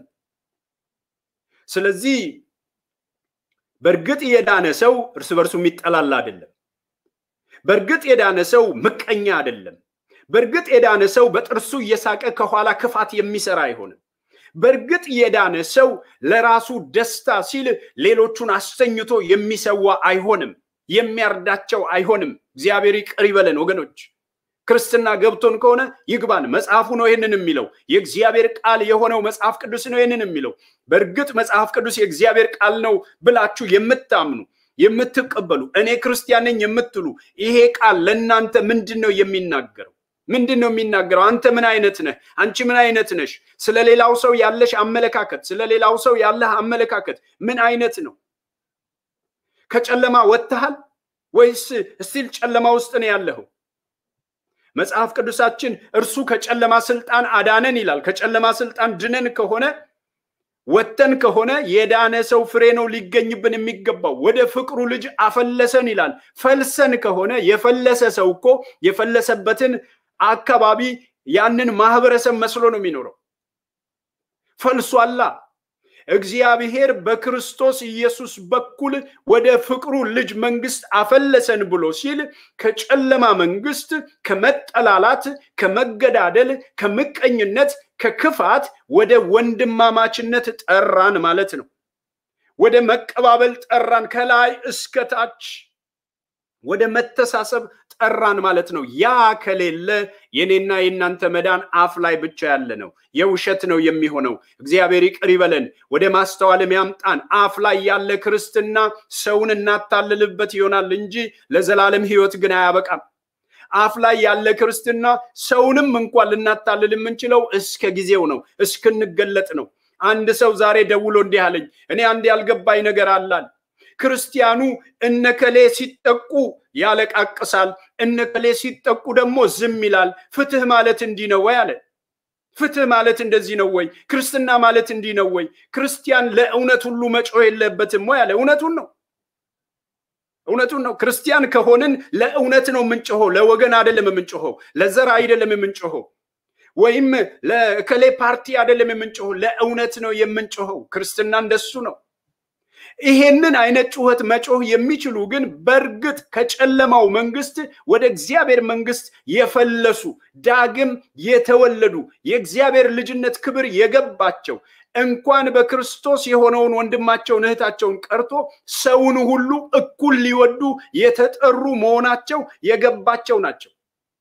ስለዚህ በእርግጥ የዳነ ሰው እርስ በርሱ የሚጠላላ አይደለም። በእርግጥ የዳነ ሰው ምቀኛ አይደለም። በእርግጥ የዳነ ሰው በጥርሱ እየሳቀ ከኋላ ክፋት የሚሰራ አይሆንም። በእርግጥ የዳነ ሰው ለራሱ ደስታ ሲል ሌሎቹን አስተኝቶ የሚሰዋ አይሆንም፣ የሚያርዳቸው አይሆንም። እግዚአብሔር ይቅር ይበለን ወገኖች። ክርስትና ገብቶን ከሆነ ይግባን። መጽሐፉ ነው ይህንን የሚለው። የእግዚአብሔር ቃል የሆነው መጽሐፍ ቅዱስ ነው ይህንን የሚለው። በእርግጥ መጽሐፍ ቅዱስ የእግዚአብሔር ቃል ነው ብላችሁ የምታምኑ የምትቀበሉ፣ እኔ ክርስቲያን ነኝ የምትሉ ይሄ ቃል ለእናንተ ምንድን ነው የሚናገረው? ምንድን ነው የሚናገረው? አንተ ምን አይነት ነህ? አንቺ ምን አይነት ነሽ? ስለ ሌላው ሰው ያለሽ አመለካከት፣ ስለ ሌላው ሰው ያለህ አመለካከት ምን አይነት ነው? ከጨለማ ወጥተሃል ወይስ እስቲል ጨለማ ውስጥ ነው ያለኸው? መጽሐፍ ቅዱሳችን እርሱ ከጨለማ ስልጣን አዳነን ይላል። ከጨለማ ስልጣን ድነን ከሆነ ወጥተን ከሆነ የዳነ ሰው ፍሬ ነው ሊገኝብን የሚገባው። ወደ ፍቅሩ ልጅ አፈለሰን ይላል። ፈልሰን ከሆነ የፈለሰ ሰው እኮ የፈለሰበትን አካባቢ ያንን ማህበረሰብ መስሎ ነው የሚኖረው። ፈልሷላ። እግዚአብሔር በክርስቶስ ኢየሱስ በኩል ወደ ፍቅሩ ልጅ መንግስት አፈለሰን ብሎ ሲል ከጨለማ መንግስት፣ ከመጠላላት፣ ከመገዳደል፣ ከምቀኝነት፣ ከክፋት ወደ ወንድማማችነት ጠራን ማለት ነው። ወደ መቀባበል ጠራን፣ ከላይ እስከ ታች ወደ መተሳሰብ ጠራን ማለት ነው። ያ ከሌለ የኔና የእናንተ መዳን አፍ ላይ ብቻ ያለ ነው፣ የውሸት ነው የሚሆነው። እግዚአብሔር ይቅር ይበለን፣ ወደ ማስተዋልም ያምጣን። አፍ ላይ ያለ ክርስትና ሰውን እናታልልበት ይሆናል እንጂ ለዘላለም ሕይወት ግን አያበቃም። አፍ ላይ ያለ ክርስትና ሰውንም እንኳን ልናታልል የምንችለው እስከ ጊዜው ነው፣ እስክንገለጥ ነው። አንድ ሰው ዛሬ ደውሎ እንዲህ አለኝ፣ እኔ አንድ ያልገባኝ ነገር አላል ክርስቲያኑ እነከሌ ሲጠቁ ያለቃቅሳል፣ እነከሌ ሲጠቁ ደግሞ ዝም ይላል። ፍትህ ማለት እንዲህ ነው ወይ አለ። ፍትህ ማለት እንደዚህ ነው ወይ? ክርስትና ማለት እንዲህ ነው ወይ? ክርስቲያን ለእውነት ሁሉ መጮህ የለበትም ወይ አለ። እውነቱን ነው፣ እውነቱን ነው። ክርስቲያን ከሆንን ለእውነት ነው የምንጮኸው፣ ለወገን አይደለም የምንጮኸው፣ ለዘር አይደለም የምንጮኸው፣ ወይም ለከሌ ፓርቲ አይደለም የምንጮኸው፣ ለእውነት ነው የምንጮኸው። ክርስትና እንደሱ ነው። ይሄንን አይነት ጩኸት መጮህ የሚችሉ ግን በእርግጥ ከጨለማው መንግስት ወደ እግዚአብሔር መንግስት የፈለሱ ዳግም የተወለዱ የእግዚአብሔር ልጅነት ክብር የገባቸው እንኳን በክርስቶስ የሆነውን ወንድማቸውን እህታቸውን ቀርቶ ሰውን ሁሉ እኩል ሊወዱ የተጠሩ መሆናቸው የገባቸው ናቸው።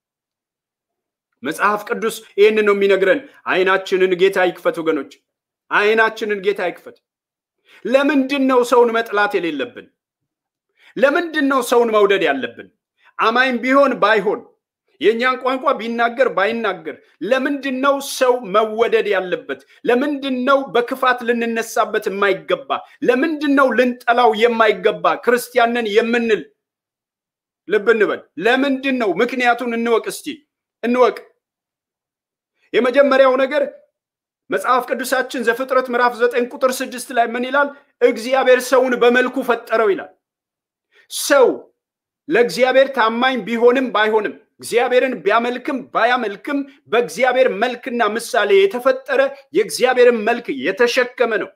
መጽሐፍ ቅዱስ ይህንን ነው የሚነግረን። አይናችንን ጌታ ይክፈት ወገኖች፣ አይናችንን ጌታ ይክፈት። ለምንድን ነው ሰውን መጥላት የሌለብን? ለምንድን ነው ሰውን መውደድ ያለብን? አማኝ ቢሆን ባይሆን የእኛን ቋንቋ ቢናገር ባይናገር ለምንድን ነው ሰው መወደድ ያለበት? ለምንድን ነው በክፋት ልንነሳበት የማይገባ? ለምንድን ነው ልንጠላው የማይገባ? ክርስቲያንን የምንል ልብ እንበል። ለምንድን ነው? ምክንያቱን እንወቅ እስቲ እንወቅ። የመጀመሪያው ነገር መጽሐፍ ቅዱሳችን ዘፍጥረት ምዕራፍ ዘጠኝ ቁጥር ስድስት ላይ ምን ይላል? እግዚአብሔር ሰውን በመልኩ ፈጠረው ይላል። ሰው ለእግዚአብሔር ታማኝ ቢሆንም ባይሆንም እግዚአብሔርን ቢያመልክም ባያመልክም በእግዚአብሔር መልክና ምሳሌ የተፈጠረ የእግዚአብሔርን መልክ የተሸከመ ነው።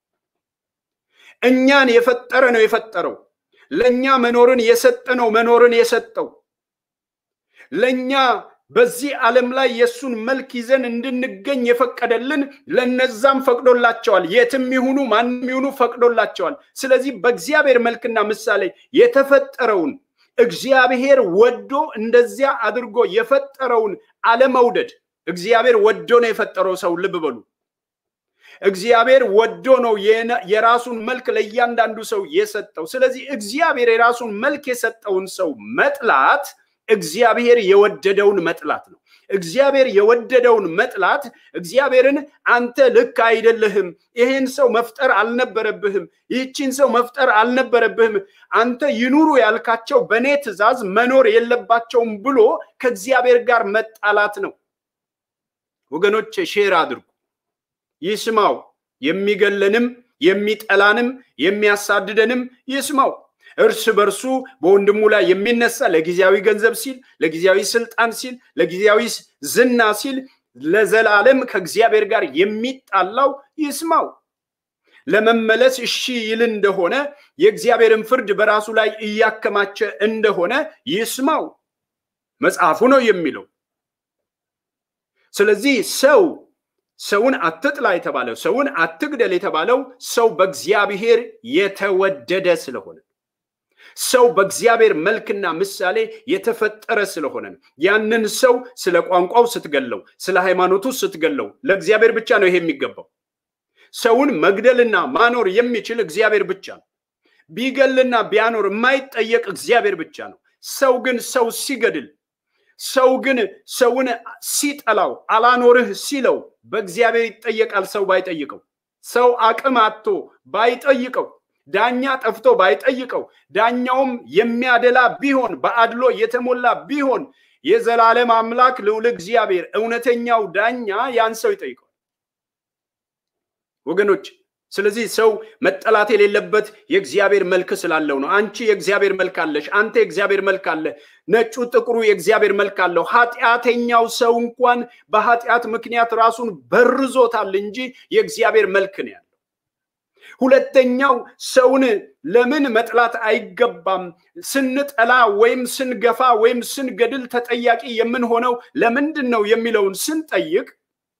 እኛን የፈጠረ ነው የፈጠረው። ለእኛ መኖርን የሰጠ ነው መኖርን የሰጠው ለእኛ በዚህ ዓለም ላይ የእሱን መልክ ይዘን እንድንገኝ የፈቀደልን ለነዛም ፈቅዶላቸዋል። የትም ይሁኑ ማንም ይሁኑ ፈቅዶላቸዋል። ስለዚህ በእግዚአብሔር መልክና ምሳሌ የተፈጠረውን እግዚአብሔር ወዶ እንደዚያ አድርጎ የፈጠረውን አለመውደድ እግዚአብሔር ወዶ ነው የፈጠረው ሰው ልብ በሉ። እግዚአብሔር ወዶ ነው የራሱን መልክ ለእያንዳንዱ ሰው የሰጠው። ስለዚህ እግዚአብሔር የራሱን መልክ የሰጠውን ሰው መጥላት እግዚአብሔር የወደደውን መጥላት ነው። እግዚአብሔር የወደደውን መጥላት እግዚአብሔርን አንተ ልክ አይደለህም፣ ይህን ሰው መፍጠር አልነበረብህም፣ ይህችን ሰው መፍጠር አልነበረብህም፣ አንተ ይኑሩ ያልካቸው በእኔ ትእዛዝ መኖር የለባቸውም ብሎ ከእግዚአብሔር ጋር መጣላት ነው። ወገኖች ሼር አድርጉ፣ ይስማው። የሚገለንም የሚጠላንም የሚያሳድደንም ይስማው። እርስ በርሱ በወንድሙ ላይ የሚነሳ ለጊዜያዊ ገንዘብ ሲል፣ ለጊዜያዊ ስልጣን ሲል፣ ለጊዜያዊ ዝና ሲል ለዘላለም ከእግዚአብሔር ጋር የሚጣላው ይስማው። ለመመለስ እሺ ይል እንደሆነ የእግዚአብሔርን ፍርድ በራሱ ላይ እያከማቸ እንደሆነ ይስማው። መጽሐፉ ነው የሚለው። ስለዚህ ሰው ሰውን አትጥላ የተባለው ሰውን አትግደል የተባለው ሰው በእግዚአብሔር የተወደደ ስለሆነ ሰው በእግዚአብሔር መልክና ምሳሌ የተፈጠረ ስለሆነ ነው። ያንን ሰው ስለ ቋንቋው ስትገለው፣ ስለ ሃይማኖቱ ስትገለው ለእግዚአብሔር ብቻ ነው ይሄ የሚገባው። ሰውን መግደልና ማኖር የሚችል እግዚአብሔር ብቻ ነው። ቢገልና ቢያኖር የማይጠየቅ እግዚአብሔር ብቻ ነው። ሰው ግን ሰው ሲገድል፣ ሰው ግን ሰውን ሲጠላው፣ አላኖርህ ሲለው በእግዚአብሔር ይጠየቃል። ሰው ባይጠይቀው፣ ሰው አቅም አጥቶ ባይጠይቀው ዳኛ ጠፍቶ ባይጠይቀው ዳኛውም የሚያደላ ቢሆን በአድሎ የተሞላ ቢሆን የዘላለም አምላክ ልዑል እግዚአብሔር እውነተኛው ዳኛ ያን ሰው ይጠይቀዋል። ወገኖች። ስለዚህ ሰው መጠላት የሌለበት የእግዚአብሔር መልክ ስላለው ነው። አንቺ የእግዚአብሔር መልክ አለሽ፣ አንተ የእግዚአብሔር መልክ አለ፣ ነጩ ጥቁሩ የእግዚአብሔር መልክ አለው። ኃጢአተኛው ሰው እንኳን በኃጢአት ምክንያት ራሱን በርዞታል እንጂ የእግዚአብሔር መልክ ነው ያለው። ሁለተኛው ሰውን ለምን መጥላት አይገባም? ስንጠላ ወይም ስንገፋ ወይም ስንገድል ተጠያቂ የምንሆነው ለምንድን ነው የሚለውን ስንጠይቅ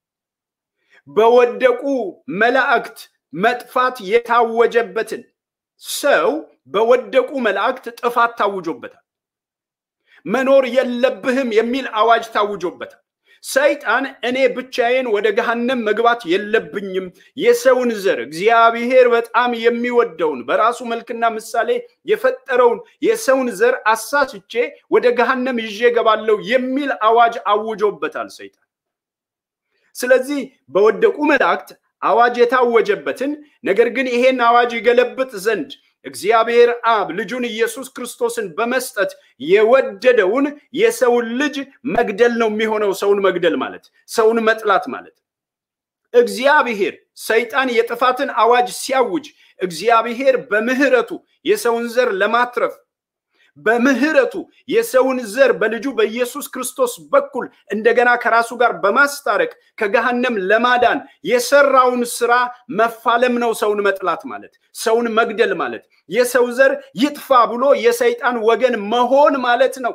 በወደቁ መላእክት መጥፋት የታወጀበትን ሰው በወደቁ መላእክት ጥፋት ታውጆበታል። መኖር የለብህም የሚል አዋጅ ታውጆበታል። ሰይጣን እኔ ብቻዬን ወደ ገሃነም መግባት የለብኝም፣ የሰውን ዘር እግዚአብሔር በጣም የሚወደውን በራሱ መልክና ምሳሌ የፈጠረውን የሰውን ዘር አሳስቼ ወደ ገሃነም ይዤ ገባለሁ የሚል አዋጅ አውጆበታል ሰይጣን። ስለዚህ በወደቁ መላእክት አዋጅ የታወጀበትን ነገር ግን ይሄን አዋጅ ይገለብጥ ዘንድ እግዚአብሔር አብ ልጁን ኢየሱስ ክርስቶስን በመስጠት የወደደውን የሰውን ልጅ መግደል ነው የሚሆነው። ሰውን መግደል ማለት ሰውን መጥላት ማለት እግዚአብሔር ሰይጣን የጥፋትን አዋጅ ሲያውጅ እግዚአብሔር በምህረቱ የሰውን ዘር ለማትረፍ በምህረቱ የሰውን ዘር በልጁ በኢየሱስ ክርስቶስ በኩል እንደገና ከራሱ ጋር በማስታረቅ ከገሃነም ለማዳን የሰራውን ስራ መፋለም ነው ሰውን መጥላት ማለት፣ ሰውን መግደል ማለት፣ የሰው ዘር ይጥፋ ብሎ የሰይጣን ወገን መሆን ማለት ነው።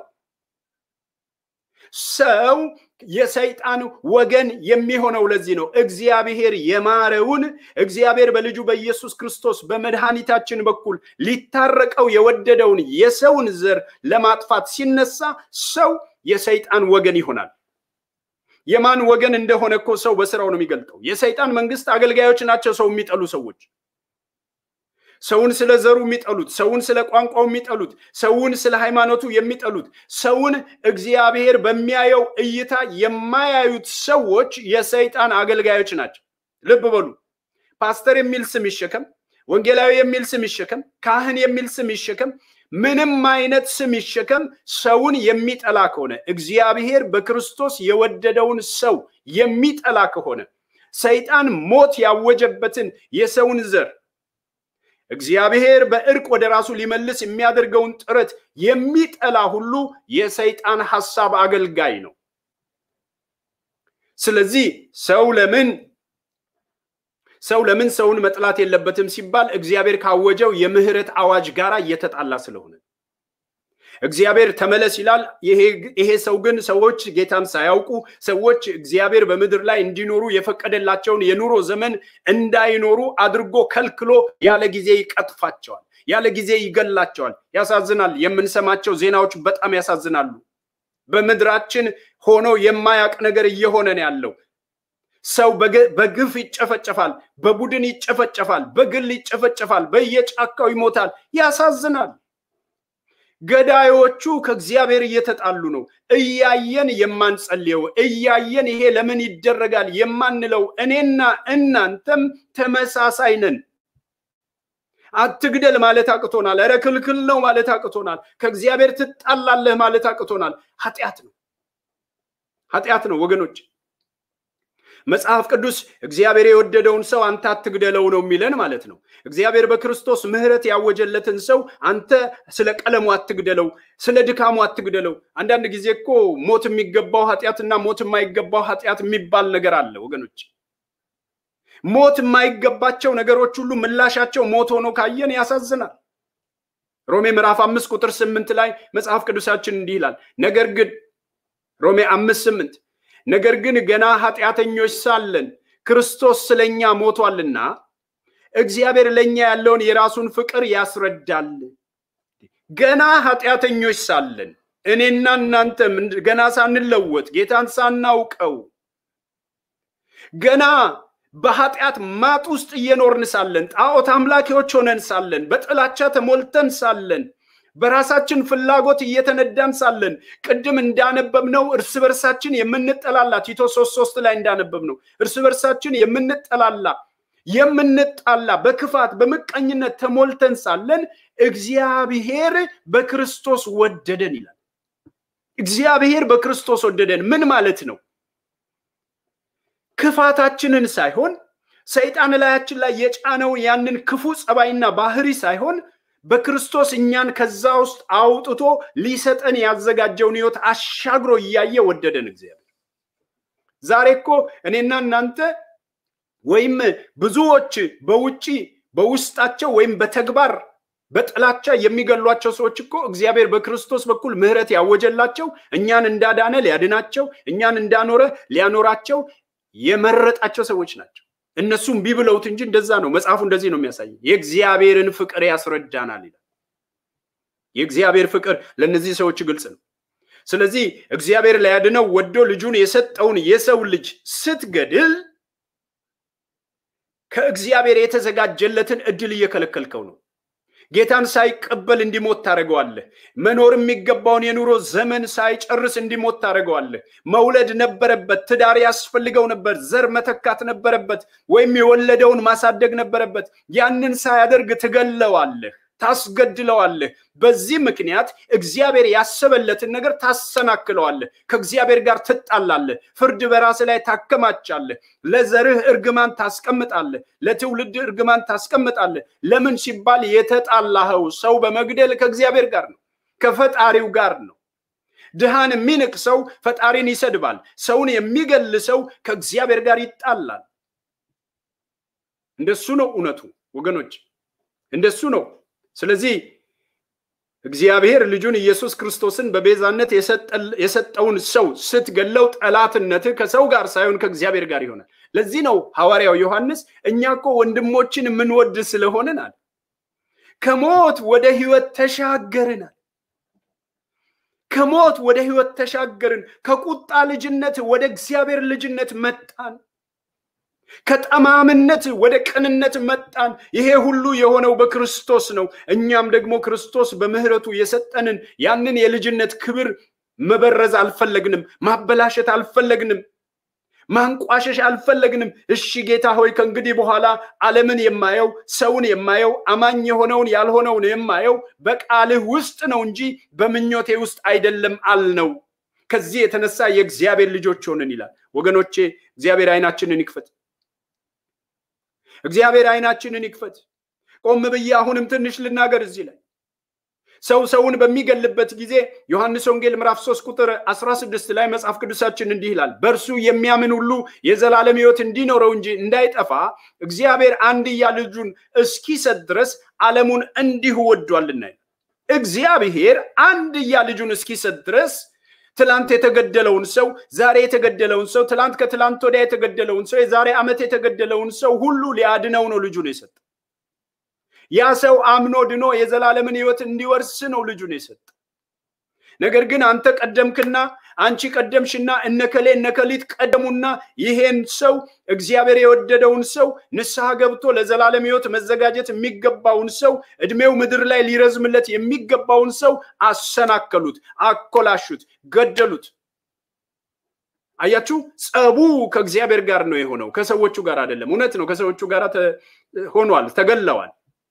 ሰው የሰይጣን ወገን የሚሆነው ለዚህ ነው። እግዚአብሔር የማረውን እግዚአብሔር በልጁ በኢየሱስ ክርስቶስ በመድኃኒታችን በኩል ሊታረቀው የወደደውን የሰውን ዘር ለማጥፋት ሲነሳ ሰው የሰይጣን ወገን ይሆናል። የማን ወገን እንደሆነ እኮ ሰው በስራው ነው የሚገልጠው። የሰይጣን መንግስት አገልጋዮች ናቸው ሰው የሚጠሉ ሰዎች ሰውን ስለ ዘሩ የሚጠሉት፣ ሰውን ስለ ቋንቋው የሚጠሉት፣ ሰውን ስለ ሃይማኖቱ የሚጠሉት፣ ሰውን እግዚአብሔር በሚያየው እይታ የማያዩት ሰዎች የሰይጣን አገልጋዮች ናቸው። ልብ በሉ። ፓስተር የሚል ስም ይሸከም፣ ወንጌላዊ የሚል ስም ይሸከም፣ ካህን የሚል ስም ይሸከም፣ ምንም አይነት ስም ይሸከም፣ ሰውን የሚጠላ ከሆነ እግዚአብሔር በክርስቶስ የወደደውን ሰው የሚጠላ ከሆነ ሰይጣን ሞት ያወጀበትን የሰውን ዘር እግዚአብሔር በእርቅ ወደ ራሱ ሊመልስ የሚያደርገውን ጥረት የሚጠላ ሁሉ የሰይጣን ሐሳብ አገልጋይ ነው። ስለዚህ ሰው ለምን ሰው ለምን ሰውን መጥላት የለበትም ሲባል እግዚአብሔር ካወጀው የምህረት አዋጅ ጋር እየተጣላ ስለሆነ እግዚአብሔር ተመለስ ይላል። ይሄ ሰው ግን ሰዎች ጌታን ሳያውቁ ሰዎች እግዚአብሔር በምድር ላይ እንዲኖሩ የፈቀደላቸውን የኑሮ ዘመን እንዳይኖሩ አድርጎ ከልክሎ ያለ ጊዜ ይቀጥፋቸዋል፣ ያለ ጊዜ ይገላቸዋል። ያሳዝናል። የምንሰማቸው ዜናዎች በጣም ያሳዝናሉ። በምድራችን ሆኖ የማያውቅ ነገር እየሆነ ነው ያለው። ሰው በግፍ ይጨፈጨፋል፣ በቡድን ይጨፈጨፋል፣ በግል ይጨፈጨፋል፣ በየጫካው ይሞታል። ያሳዝናል። ገዳዮቹ ከእግዚአብሔር እየተጣሉ ነው። እያየን የማንጸልየው እያየን ይሄ ለምን ይደረጋል የማንለው እኔና እናንተም ተመሳሳይ ነን። አትግደል ማለት አቅቶናል። ኧረ ክልክል ነው ማለት አቅቶናል። ከእግዚአብሔር ትጣላለህ ማለት አቅቶናል። ኃጢአት ነው፣ ኃጢአት ነው ወገኖች። መጽሐፍ ቅዱስ እግዚአብሔር የወደደውን ሰው አንተ አትግደለው ነው የሚለን ማለት ነው። እግዚአብሔር በክርስቶስ ምሕረት ያወጀለትን ሰው አንተ ስለ ቀለሙ አትግደለው፣ ስለ ድካሙ አትግደለው። አንዳንድ ጊዜ እኮ ሞት የሚገባው ኃጢአትና ሞት የማይገባው ኃጢአት የሚባል ነገር አለ ወገኖች። ሞት የማይገባቸው ነገሮች ሁሉ ምላሻቸው ሞት ሆኖ ካየን ያሳዝናል። ሮሜ ምዕራፍ አምስት ቁጥር ስምንት ላይ መጽሐፍ ቅዱሳችን እንዲህ ይላል። ነገር ግን ሮሜ አምስት ስምንት ነገር ግን ገና ኃጢአተኞች ሳለን ክርስቶስ ስለኛ ሞቷልና እግዚአብሔር ለኛ ያለውን የራሱን ፍቅር ያስረዳል። ገና ኃጢአተኞች ሳለን እኔና እናንተም ገና ሳንለወጥ ጌታን ሳናውቀው ገና በኃጢአት ማጥ ውስጥ እየኖርን ሳለን ጣዖት አምላኪዎች ሆነን ሳለን በጥላቻ ተሞልተን ሳለን በራሳችን ፍላጎት እየተነዳን ሳለን ቅድም እንዳነበብነው እርስ በርሳችን የምንጠላላ ቲቶ ሶስት ሶስት ላይ እንዳነበብነው እርስ በርሳችን የምንጠላላ የምንጣላ በክፋት በምቀኝነት ተሞልተን ሳለን እግዚአብሔር በክርስቶስ ወደደን ይላል። እግዚአብሔር በክርስቶስ ወደደን ምን ማለት ነው? ክፋታችንን ሳይሆን ሰይጣን ላያችን ላይ የጫነውን ያንን ክፉ ጸባይና ባህሪ ሳይሆን በክርስቶስ እኛን ከዛ ውስጥ አውጥቶ ሊሰጠን ያዘጋጀውን ህይወት አሻግሮ እያየ ወደደን እግዚአብሔር። ዛሬ እኮ እኔና እናንተ ወይም ብዙዎች በውጪ በውስጣቸው ወይም በተግባር በጥላቻ የሚገሏቸው ሰዎች እኮ እግዚአብሔር በክርስቶስ በኩል ምሕረት ያወጀላቸው እኛን እንዳዳነ ሊያድናቸው እኛን እንዳኖረ ሊያኖራቸው የመረጣቸው ሰዎች ናቸው። እነሱም ቢብለውት እንጂ እንደዛ ነው። መጽሐፉ እንደዚህ ነው የሚያሳየው። የእግዚአብሔርን ፍቅር ያስረዳናል ይላል። የእግዚአብሔር ፍቅር ለእነዚህ ሰዎች ግልጽ ነው። ስለዚህ እግዚአብሔር ሊያድነው ወዶ ልጁን የሰጠውን የሰው ልጅ ስትገድል ከእግዚአብሔር የተዘጋጀለትን እድል እየከለከልከው ነው። ጌታን ሳይቀበል እንዲሞት ታደርገዋለህ። መኖር የሚገባውን የኑሮ ዘመን ሳይጨርስ እንዲሞት ታደርገዋለህ። መውለድ ነበረበት፣ ትዳር ያስፈልገው ነበር፣ ዘር መተካት ነበረበት፣ ወይም የወለደውን ማሳደግ ነበረበት። ያንን ሳያደርግ ትገለዋለህ፣ ታስገድለዋለህ። በዚህ ምክንያት እግዚአብሔር ያሰበለትን ነገር ታሰናክለዋለህ። ከእግዚአብሔር ጋር ትጣላለህ። ፍርድ በራስ ላይ ታከማቻለህ። ለዘርህ እርግማን ታስቀምጣለህ። ለትውልድ እርግማን ታስቀምጣለህ። ለምን ሲባል የተጣላኸው ሰው በመግደል ከእግዚአብሔር ጋር ነው፣ ከፈጣሪው ጋር ነው። ድሃን የሚንቅ ሰው ፈጣሪን ይሰድባል። ሰውን የሚገል ሰው ከእግዚአብሔር ጋር ይጣላል። እንደሱ ነው እውነቱ ወገኖች፣ እንደሱ ነው። ስለዚህ እግዚአብሔር ልጁን ኢየሱስ ክርስቶስን በቤዛነት የሰጠውን ሰው ስትገለው ጠላትነትህ ከሰው ጋር ሳይሆን ከእግዚአብሔር ጋር ይሆናል። ለዚህ ነው ሐዋርያው ዮሐንስ እኛ እኮ ወንድሞችን የምንወድ ስለሆንናል ከሞት ወደ ህይወት ተሻገርናል። ከሞት ወደ ህይወት ተሻገርን። ከቁጣ ልጅነት ወደ እግዚአብሔር ልጅነት መጣን። ከጠማምነት ወደ ቅንነት መጣን። ይሄ ሁሉ የሆነው በክርስቶስ ነው። እኛም ደግሞ ክርስቶስ በምህረቱ የሰጠንን ያንን የልጅነት ክብር መበረዝ አልፈለግንም፣ ማበላሸት አልፈለግንም፣ ማንቋሸሽ አልፈለግንም። እሺ ጌታ ሆይ ከእንግዲህ በኋላ ዓለምን የማየው ሰውን የማየው አማኝ የሆነውን ያልሆነውን የማየው በቃልህ ውስጥ ነው እንጂ በምኞቴ ውስጥ አይደለም አልነው። ከዚህ የተነሳ የእግዚአብሔር ልጆች ሆንን ይላል። ወገኖቼ እግዚአብሔር አይናችንን ይክፈት። እግዚአብሔር አይናችንን ይክፈት። ቆም ብዬ አሁንም ትንሽ ልናገር እዚህ ላይ ሰው ሰውን በሚገልበት ጊዜ ዮሐንስ ወንጌል ምዕራፍ 3 ቁጥር 16 ላይ መጽሐፍ ቅዱሳችን እንዲህ ይላል፣ በእርሱ የሚያምን ሁሉ የዘላለም ሕይወት እንዲኖረው እንጂ እንዳይጠፋ እግዚአብሔር አንድያ ልጁን እስኪሰጥ ድረስ ዓለሙን እንዲሁ ወዷልና። እግዚአብሔር አንድያ ልጁን እስኪሰጥ ድረስ ትላንት የተገደለውን ሰው ዛሬ የተገደለውን ሰው ትላንት ከትላንት ወዲያ የተገደለውን ሰው የዛሬ ዓመት የተገደለውን ሰው ሁሉ ሊያድነው ነው ልጁን የሰጠ። ያ ሰው አምኖ ድኖ የዘላለምን ሕይወት እንዲወርስ ነው ልጁን የሰጠ። ነገር ግን አንተ ቀደምክና አንቺ ቀደምሽና እነከሌ እነከሊት ቀደሙና ይሄን ሰው እግዚአብሔር የወደደውን ሰው ንስሐ ገብቶ ለዘላለም ሕይወት መዘጋጀት የሚገባውን ሰው እድሜው ምድር ላይ ሊረዝምለት የሚገባውን ሰው አሰናከሉት፣ አኮላሹት፣ ገደሉት። አያችሁ፣ ጸቡ ከእግዚአብሔር ጋር ነው የሆነው፣ ከሰዎቹ ጋር አይደለም። እውነት ነው፣ ከሰዎቹ ጋር ሆኗል፣ ተገለዋል።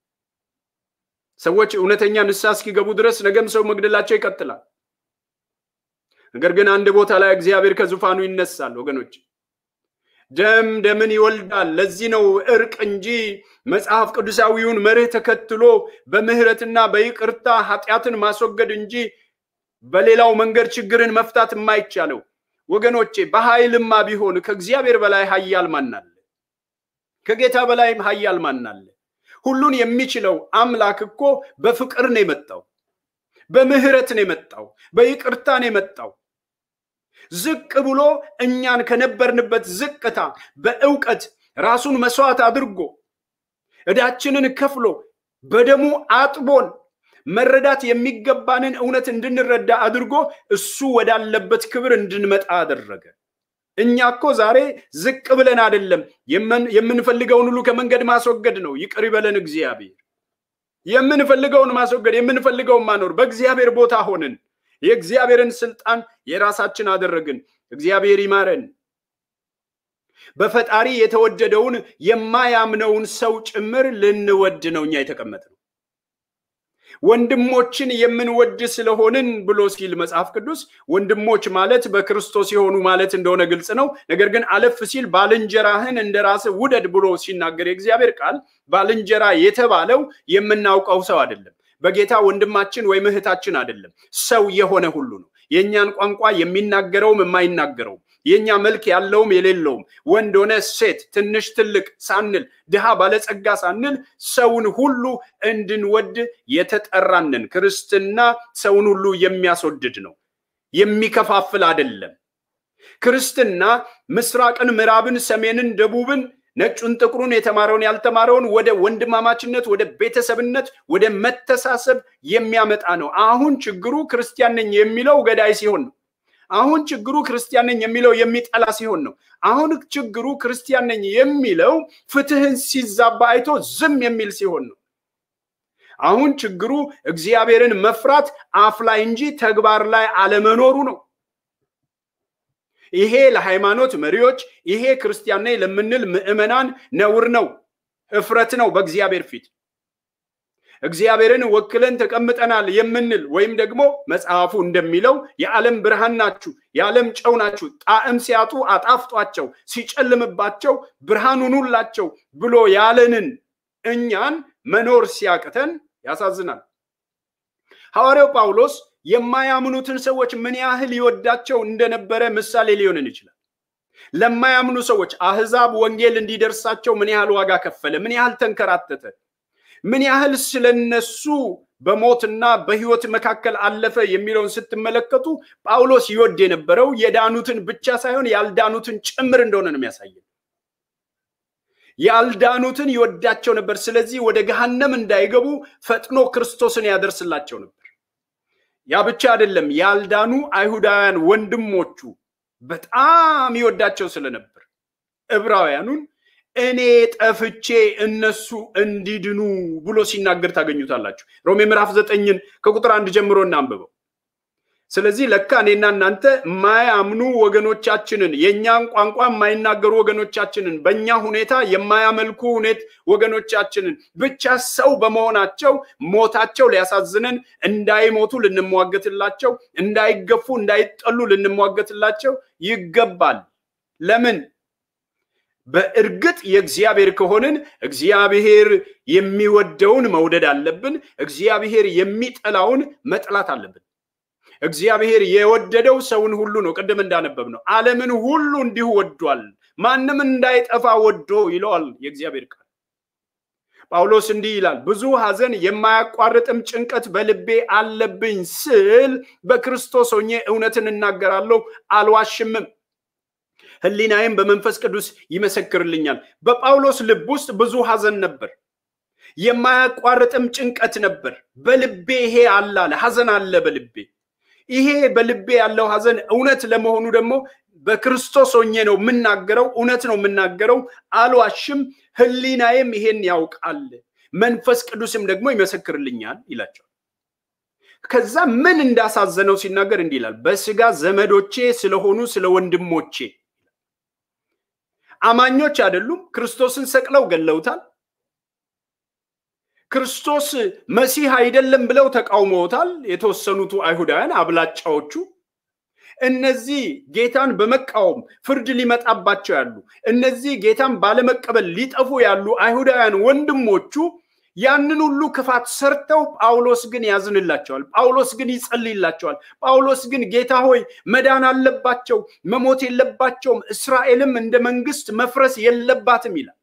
ሰዎች እውነተኛ ንስሐ እስኪገቡ ድረስ ነገም ሰው መግደላቸው ይቀጥላል። ነገር ግን አንድ ቦታ ላይ እግዚአብሔር ከዙፋኑ ይነሳል። ወገኖች ደም ደምን ይወልዳል። ለዚህ ነው እርቅ እንጂ መጽሐፍ ቅዱሳዊውን መርህ ተከትሎ በምህረትና በይቅርታ ኃጢአትን ማስወገድ እንጂ በሌላው መንገድ ችግርን መፍታት የማይቻለው። ወገኖቼ በኃይልማ ቢሆን ከእግዚአብሔር በላይ ኃያል ማን አለ? ከጌታ በላይም ኃያል ማን አለ? ሁሉን የሚችለው አምላክ እኮ በፍቅር ነው የመጣው፣ በምህረት ነው የመጣው፣ በይቅርታ ነው የመጣው። ዝቅ ብሎ እኛን ከነበርንበት ዝቅታ በእውቀት ራሱን መስዋዕት አድርጎ ዕዳችንን ከፍሎ በደሙ አጥቦን መረዳት የሚገባንን እውነት እንድንረዳ አድርጎ እሱ ወዳለበት ክብር እንድንመጣ አደረገ። እኛ እኮ ዛሬ ዝቅ ብለን አይደለም የምንፈልገውን ሁሉ ከመንገድ ማስወገድ ነው። ይቅር ይበለን እግዚአብሔር። የምንፈልገውን ማስወገድ የምንፈልገውን ማኖር በእግዚአብሔር ቦታ ሆንን። የእግዚአብሔርን ስልጣን የራሳችን አደረግን። እግዚአብሔር ይማረን። በፈጣሪ የተወደደውን የማያምነውን ሰው ጭምር ልንወድ ነው እኛ የተቀመጥነው። ወንድሞችን የምንወድ ስለሆንን ብሎ ሲል መጽሐፍ ቅዱስ ወንድሞች ማለት በክርስቶስ የሆኑ ማለት እንደሆነ ግልጽ ነው። ነገር ግን አለፍ ሲል ባልንጀራህን እንደ ራስህ ውደድ ብሎ ሲናገር የእግዚአብሔር ቃል ባልንጀራ የተባለው የምናውቀው ሰው አይደለም። በጌታ ወንድማችን ወይም እህታችን አይደለም፣ ሰው የሆነ ሁሉ ነው። የእኛን ቋንቋ የሚናገረውም የማይናገረውም የእኛ መልክ ያለውም የሌለውም ወንድ ሆነ ሴት፣ ትንሽ ትልቅ ሳንል ድሃ ባለጸጋ ሳንል ሰውን ሁሉ እንድንወድ የተጠራንን። ክርስትና ሰውን ሁሉ የሚያስወድድ ነው፣ የሚከፋፍል አይደለም። ክርስትና ምስራቅን፣ ምዕራብን፣ ሰሜንን፣ ደቡብን ነጩን፣ ጥቁሩን፣ የተማረውን፣ ያልተማረውን ወደ ወንድማማችነት፣ ወደ ቤተሰብነት፣ ወደ መተሳሰብ የሚያመጣ ነው። አሁን ችግሩ ክርስቲያን ነኝ የሚለው ገዳይ ሲሆን ነው። አሁን ችግሩ ክርስቲያን ነኝ የሚለው የሚጠላ ሲሆን ነው። አሁን ችግሩ ክርስቲያን ነኝ የሚለው ፍትህን ሲዛባ አይቶ ዝም የሚል ሲሆን ነው። አሁን ችግሩ እግዚአብሔርን መፍራት አፍ ላይ እንጂ ተግባር ላይ አለመኖሩ ነው። ይሄ ለሃይማኖት መሪዎች፣ ይሄ ክርስቲያን ነኝ ለምንል ምዕመናን ነውር ነው፣ እፍረት ነው በእግዚአብሔር ፊት። እግዚአብሔርን ወክለን ተቀምጠናል የምንል ወይም ደግሞ መጽሐፉ እንደሚለው የዓለም ብርሃን ናችሁ፣ የዓለም ጨው ናችሁ፣ ጣዕም ሲያጡ አጣፍጧቸው፣ ሲጨልምባቸው ብርሃን ሁኑላቸው ብሎ ያለንን እኛን መኖር ሲያቅተን ያሳዝናል። ሐዋርያው ጳውሎስ የማያምኑትን ሰዎች ምን ያህል ይወዳቸው እንደነበረ ምሳሌ ሊሆንን ይችላል። ለማያምኑ ሰዎች አህዛብ ወንጌል እንዲደርሳቸው ምን ያህል ዋጋ ከፈለ፣ ምን ያህል ተንከራተተ፣ ምን ያህል ስለነሱ በሞትና በሕይወት መካከል አለፈ የሚለውን ስትመለከቱ ጳውሎስ ይወድ የነበረው የዳኑትን ብቻ ሳይሆን ያልዳኑትን ጭምር እንደሆነ ነው የሚያሳየን። ያልዳኑትን ይወዳቸው ነበር። ስለዚህ ወደ ገሃነም እንዳይገቡ ፈጥኖ ክርስቶስን ያደርስላቸው ነበር። ያ ብቻ አይደለም፣ ያልዳኑ አይሁዳውያን ወንድሞቹ በጣም ይወዳቸው ስለነበር ዕብራውያኑን እኔ ጠፍቼ እነሱ እንዲድኑ ብሎ ሲናገር ታገኙታላችሁ። ሮሜ ምዕራፍ ዘጠኝን ከቁጥር አንድ ጀምሮ እናንብበው። ስለዚህ ለካ እኔና እናንተ የማያምኑ ወገኖቻችንን የእኛን ቋንቋ የማይናገሩ ወገኖቻችንን በእኛ ሁኔታ የማያመልኩ ሁኔት ወገኖቻችንን ብቻ ሰው በመሆናቸው ሞታቸው ሊያሳዝነን እንዳይሞቱ ልንሟገትላቸው፣ እንዳይገፉ እንዳይጠሉ ልንሟገትላቸው ይገባል። ለምን? በእርግጥ የእግዚአብሔር ከሆንን እግዚአብሔር የሚወደውን መውደድ አለብን። እግዚአብሔር የሚጠላውን መጥላት አለብን። እግዚአብሔር የወደደው ሰውን ሁሉ ነው። ቅድም እንዳነበብ ነው ዓለምን ሁሉ እንዲሁ ወዷል፣ ማንም እንዳይጠፋ ወዶ ይለዋል የእግዚአብሔር ቃል። ጳውሎስ እንዲህ ይላል፣ ብዙ ሐዘን የማያቋርጥም ጭንቀት በልቤ አለብኝ ስል በክርስቶስ ሆኜ እውነትን እናገራለሁ፣ አልዋሽምም። ሕሊናዬም በመንፈስ ቅዱስ ይመሰክርልኛል። በጳውሎስ ልብ ውስጥ ብዙ ሐዘን ነበር፣ የማያቋርጥም ጭንቀት ነበር። በልቤ ይሄ አለ አለ ሐዘን አለ በልቤ ይሄ በልቤ ያለው ሐዘን እውነት ለመሆኑ ደግሞ በክርስቶስ ሆኜ ነው የምናገረው፣ እውነት ነው የምናገረው፣ አልዋሽም። ሕሊናዬም ይሄን ያውቃል፣ መንፈስ ቅዱስም ደግሞ ይመሰክርልኛል ይላቸዋል። ከዛ ምን እንዳሳዘነው ሲናገር እንዲህ ይላል፣ በስጋ ዘመዶቼ ስለሆኑ ስለ ወንድሞቼ አማኞች አይደሉም። ክርስቶስን ሰቅለው ገለውታል። ክርስቶስ መሲህ አይደለም ብለው ተቃውመውታል። የተወሰኑቱ አይሁዳውያን አብላጫዎቹ እነዚህ ጌታን በመቃወም ፍርድ ሊመጣባቸው ያሉ እነዚህ ጌታን ባለመቀበል ሊጠፉ ያሉ አይሁዳውያን ወንድሞቹ ያንን ሁሉ ክፋት ሰርተው ጳውሎስ ግን ያዝንላቸዋል። ጳውሎስ ግን ይጸልይላቸዋል። ጳውሎስ ግን ጌታ ሆይ መዳን አለባቸው፣ መሞት የለባቸውም፣ እስራኤልም እንደ መንግስት መፍረስ የለባትም ይላል።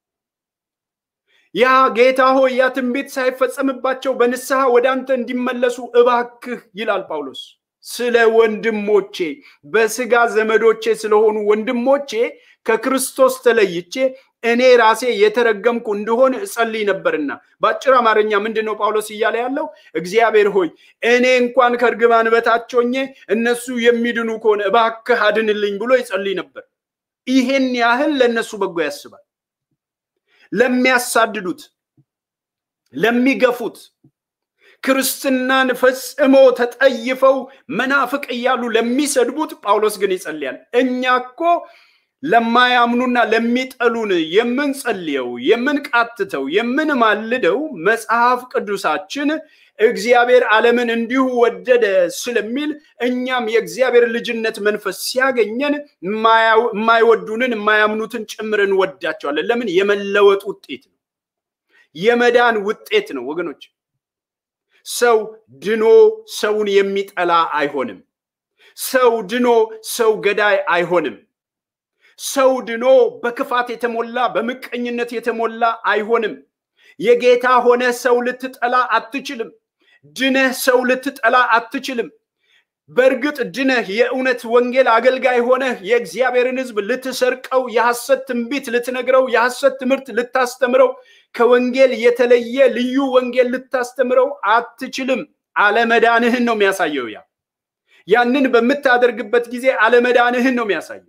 ያ ጌታ ሆይ ያ ትንቢት ሳይፈጸምባቸው በንስሐ ወደ አንተ እንዲመለሱ እባክህ ይላል ጳውሎስ። ስለ ወንድሞቼ በስጋ ዘመዶቼ ስለሆኑ ወንድሞቼ ከክርስቶስ ተለይቼ እኔ ራሴ የተረገምኩ እንደሆን እጸልይ ነበርና። በአጭር አማርኛ ምንድን ነው ጳውሎስ እያለ ያለው? እግዚአብሔር ሆይ እኔ እንኳን ከእርግማን በታች ሆኜ እነሱ የሚድኑ ከሆነ እባክህ አድንልኝ ብሎ ይጸልይ ነበር። ይሄን ያህል ለእነሱ በጎ ያስባል። ለሚያሳድዱት፣ ለሚገፉት ክርስትናን ፈጽሞ ተጠይፈው መናፍቅ እያሉ ለሚሰድቡት ጳውሎስ ግን ይጸልያል። እኛ እኮ ለማያምኑና ለሚጠሉን የምንጸልየው፣ የምንቃትተው፣ የምንማልደው መጽሐፍ ቅዱሳችን እግዚአብሔር ዓለምን እንዲሁ ወደደ ስለሚል እኛም የእግዚአብሔር ልጅነት መንፈስ ሲያገኘን የማይወዱንን የማያምኑትን ጭምር እንወዳቸዋለን። ለምን? የመለወጥ ውጤት ነው። የመዳን ውጤት ነው ወገኖች። ሰው ድኖ ሰውን የሚጠላ አይሆንም። ሰው ድኖ ሰው ገዳይ አይሆንም። ሰው ድኖ በክፋት የተሞላ በምቀኝነት የተሞላ አይሆንም። የጌታ ሆነ ሰው ልትጠላ አትችልም። ድነህ ሰው ልትጠላ አትችልም። በእርግጥ ድነህ የእውነት ወንጌል አገልጋይ ሆነህ የእግዚአብሔርን ሕዝብ ልትሰርቀው፣ የሐሰት ትንቢት ልትነግረው፣ የሐሰት ትምህርት ልታስተምረው፣ ከወንጌል የተለየ ልዩ ወንጌል ልታስተምረው አትችልም። አለመዳንህን ነው የሚያሳየው። ያ ያንን በምታደርግበት ጊዜ አለመዳንህን ነው የሚያሳየው።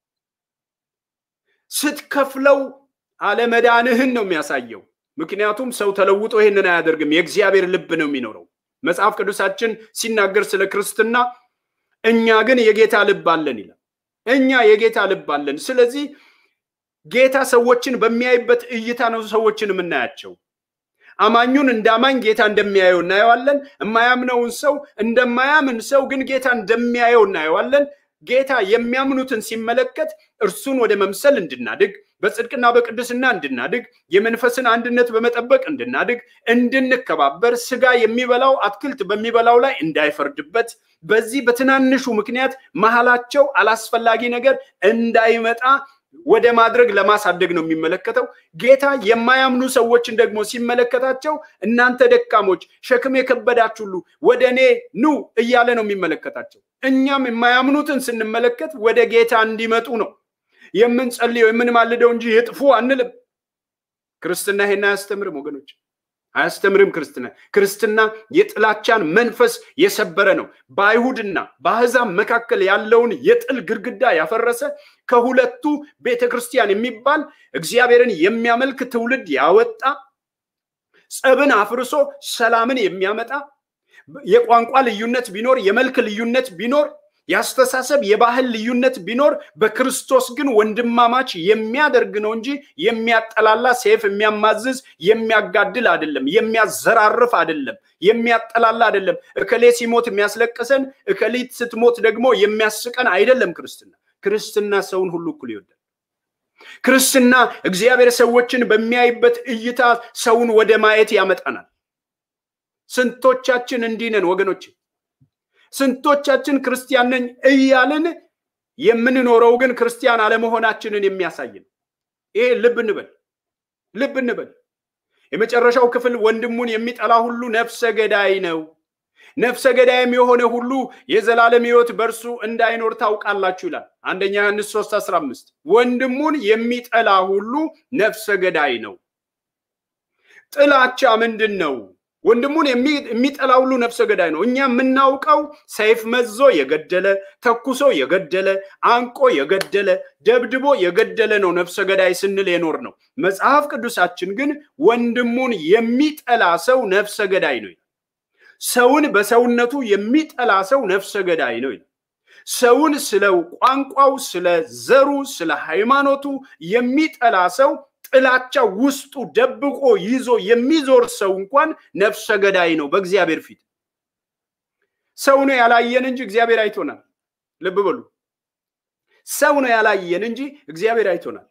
ስትከፍለው አለመዳንህን ነው የሚያሳየው። ምክንያቱም ሰው ተለውጦ ይህንን አያደርግም። የእግዚአብሔር ልብ ነው የሚኖረው። መጽሐፍ ቅዱሳችን ሲናገር ስለ ክርስትና እኛ ግን የጌታ ልብ አለን ይላል። እኛ የጌታ ልብ አለን። ስለዚህ ጌታ ሰዎችን በሚያይበት እይታ ነው ሰዎችን የምናያቸው። አማኙን እንደ አማኝ ጌታ እንደሚያየው እናየዋለን። የማያምነውን ሰው እንደማያምን ሰው ግን ጌታ እንደሚያየው እናየዋለን። ጌታ የሚያምኑትን ሲመለከት እርሱን ወደ መምሰል እንድናድግ በጽድቅና በቅድስና እንድናድግ የመንፈስን አንድነት በመጠበቅ እንድናድግ እንድንከባበር ስጋ የሚበላው አትክልት በሚበላው ላይ እንዳይፈርድበት በዚህ በትናንሹ ምክንያት መሀላቸው አላስፈላጊ ነገር እንዳይመጣ ወደ ማድረግ ለማሳደግ ነው የሚመለከተው። ጌታ የማያምኑ ሰዎችን ደግሞ ሲመለከታቸው እናንተ ደካሞች፣ ሸክም የከበዳችሁ ሁሉ ወደ እኔ ኑ እያለ ነው የሚመለከታቸው። እኛም የማያምኑትን ስንመለከት ወደ ጌታ እንዲመጡ ነው የምንጸልየው የምንማልደው እንጂ ይጥፉ አንልም። ክርስትና ይሄን አያስተምርም ወገኖች፣ አያስተምርም። ክርስትና ክርስትና የጥላቻን መንፈስ የሰበረ ነው። በአይሁድና በአሕዛብ መካከል ያለውን የጥል ግድግዳ ያፈረሰ ከሁለቱ ቤተ ክርስቲያን የሚባል እግዚአብሔርን የሚያመልክ ትውልድ ያወጣ ጸብን አፍርሶ ሰላምን የሚያመጣ የቋንቋ ልዩነት ቢኖር የመልክ ልዩነት ቢኖር የአስተሳሰብ የባህል ልዩነት ቢኖር በክርስቶስ ግን ወንድማማች የሚያደርግ ነው እንጂ የሚያጠላላ ሴፍ የሚያማዝዝ የሚያጋድል አይደለም። የሚያዘራርፍ አይደለም። የሚያጠላላ አይደለም። እከሌ ሲሞት የሚያስለቅሰን እከሊት ስትሞት ደግሞ የሚያስቀን አይደለም። ክርስትና ክርስትና ሰውን ሁሉ እኩል ይወዳል። ክርስትና እግዚአብሔር ሰዎችን በሚያይበት እይታ ሰውን ወደ ማየት ያመጣናል። ስንቶቻችን እንዲህ ነን ወገኖች? ስንቶቻችን ክርስቲያን ነኝ እያልን የምንኖረው ግን ክርስቲያን አለመሆናችንን የሚያሳይ ነው። ይሄ ልብ እንበል፣ ልብ እንበል። የመጨረሻው ክፍል ወንድሙን የሚጠላ ሁሉ ነፍሰ ገዳይ ነው፣ ነፍሰ ገዳይም የሆነ ሁሉ የዘላለም ሕይወት በእርሱ እንዳይኖር ታውቃላችሁ ይላል። አንደኛ ዮሐንስ 3 15 ወንድሙን የሚጠላ ሁሉ ነፍሰ ገዳይ ነው። ጥላቻ ምንድን ነው? ወንድሙን የሚጠላ ሁሉ ነፍሰ ገዳይ ነው። እኛ የምናውቀው ሰይፍ መዞ የገደለ ተኩሶ የገደለ አንቆ የገደለ ደብድቦ የገደለ ነው ነፍሰ ገዳይ ስንል የኖር ነው። መጽሐፍ ቅዱሳችን ግን ወንድሙን የሚጠላ ሰው ነፍሰ ገዳይ ነው። ሰውን በሰውነቱ የሚጠላ ሰው ነፍሰ ገዳይ ነው። ሰውን ስለ ቋንቋው፣ ስለ ዘሩ፣ ስለ ሃይማኖቱ የሚጠላ ሰው ጥላቻ ውስጡ ደብቆ ይዞ የሚዞር ሰው እንኳን ነፍሰ ገዳይ ነው በእግዚአብሔር ፊት። ሰው ነው ያላየን እንጂ እግዚአብሔር አይቶናል። ልብ በሉ። ሰው ነው ያላየን እንጂ እግዚአብሔር አይቶናል።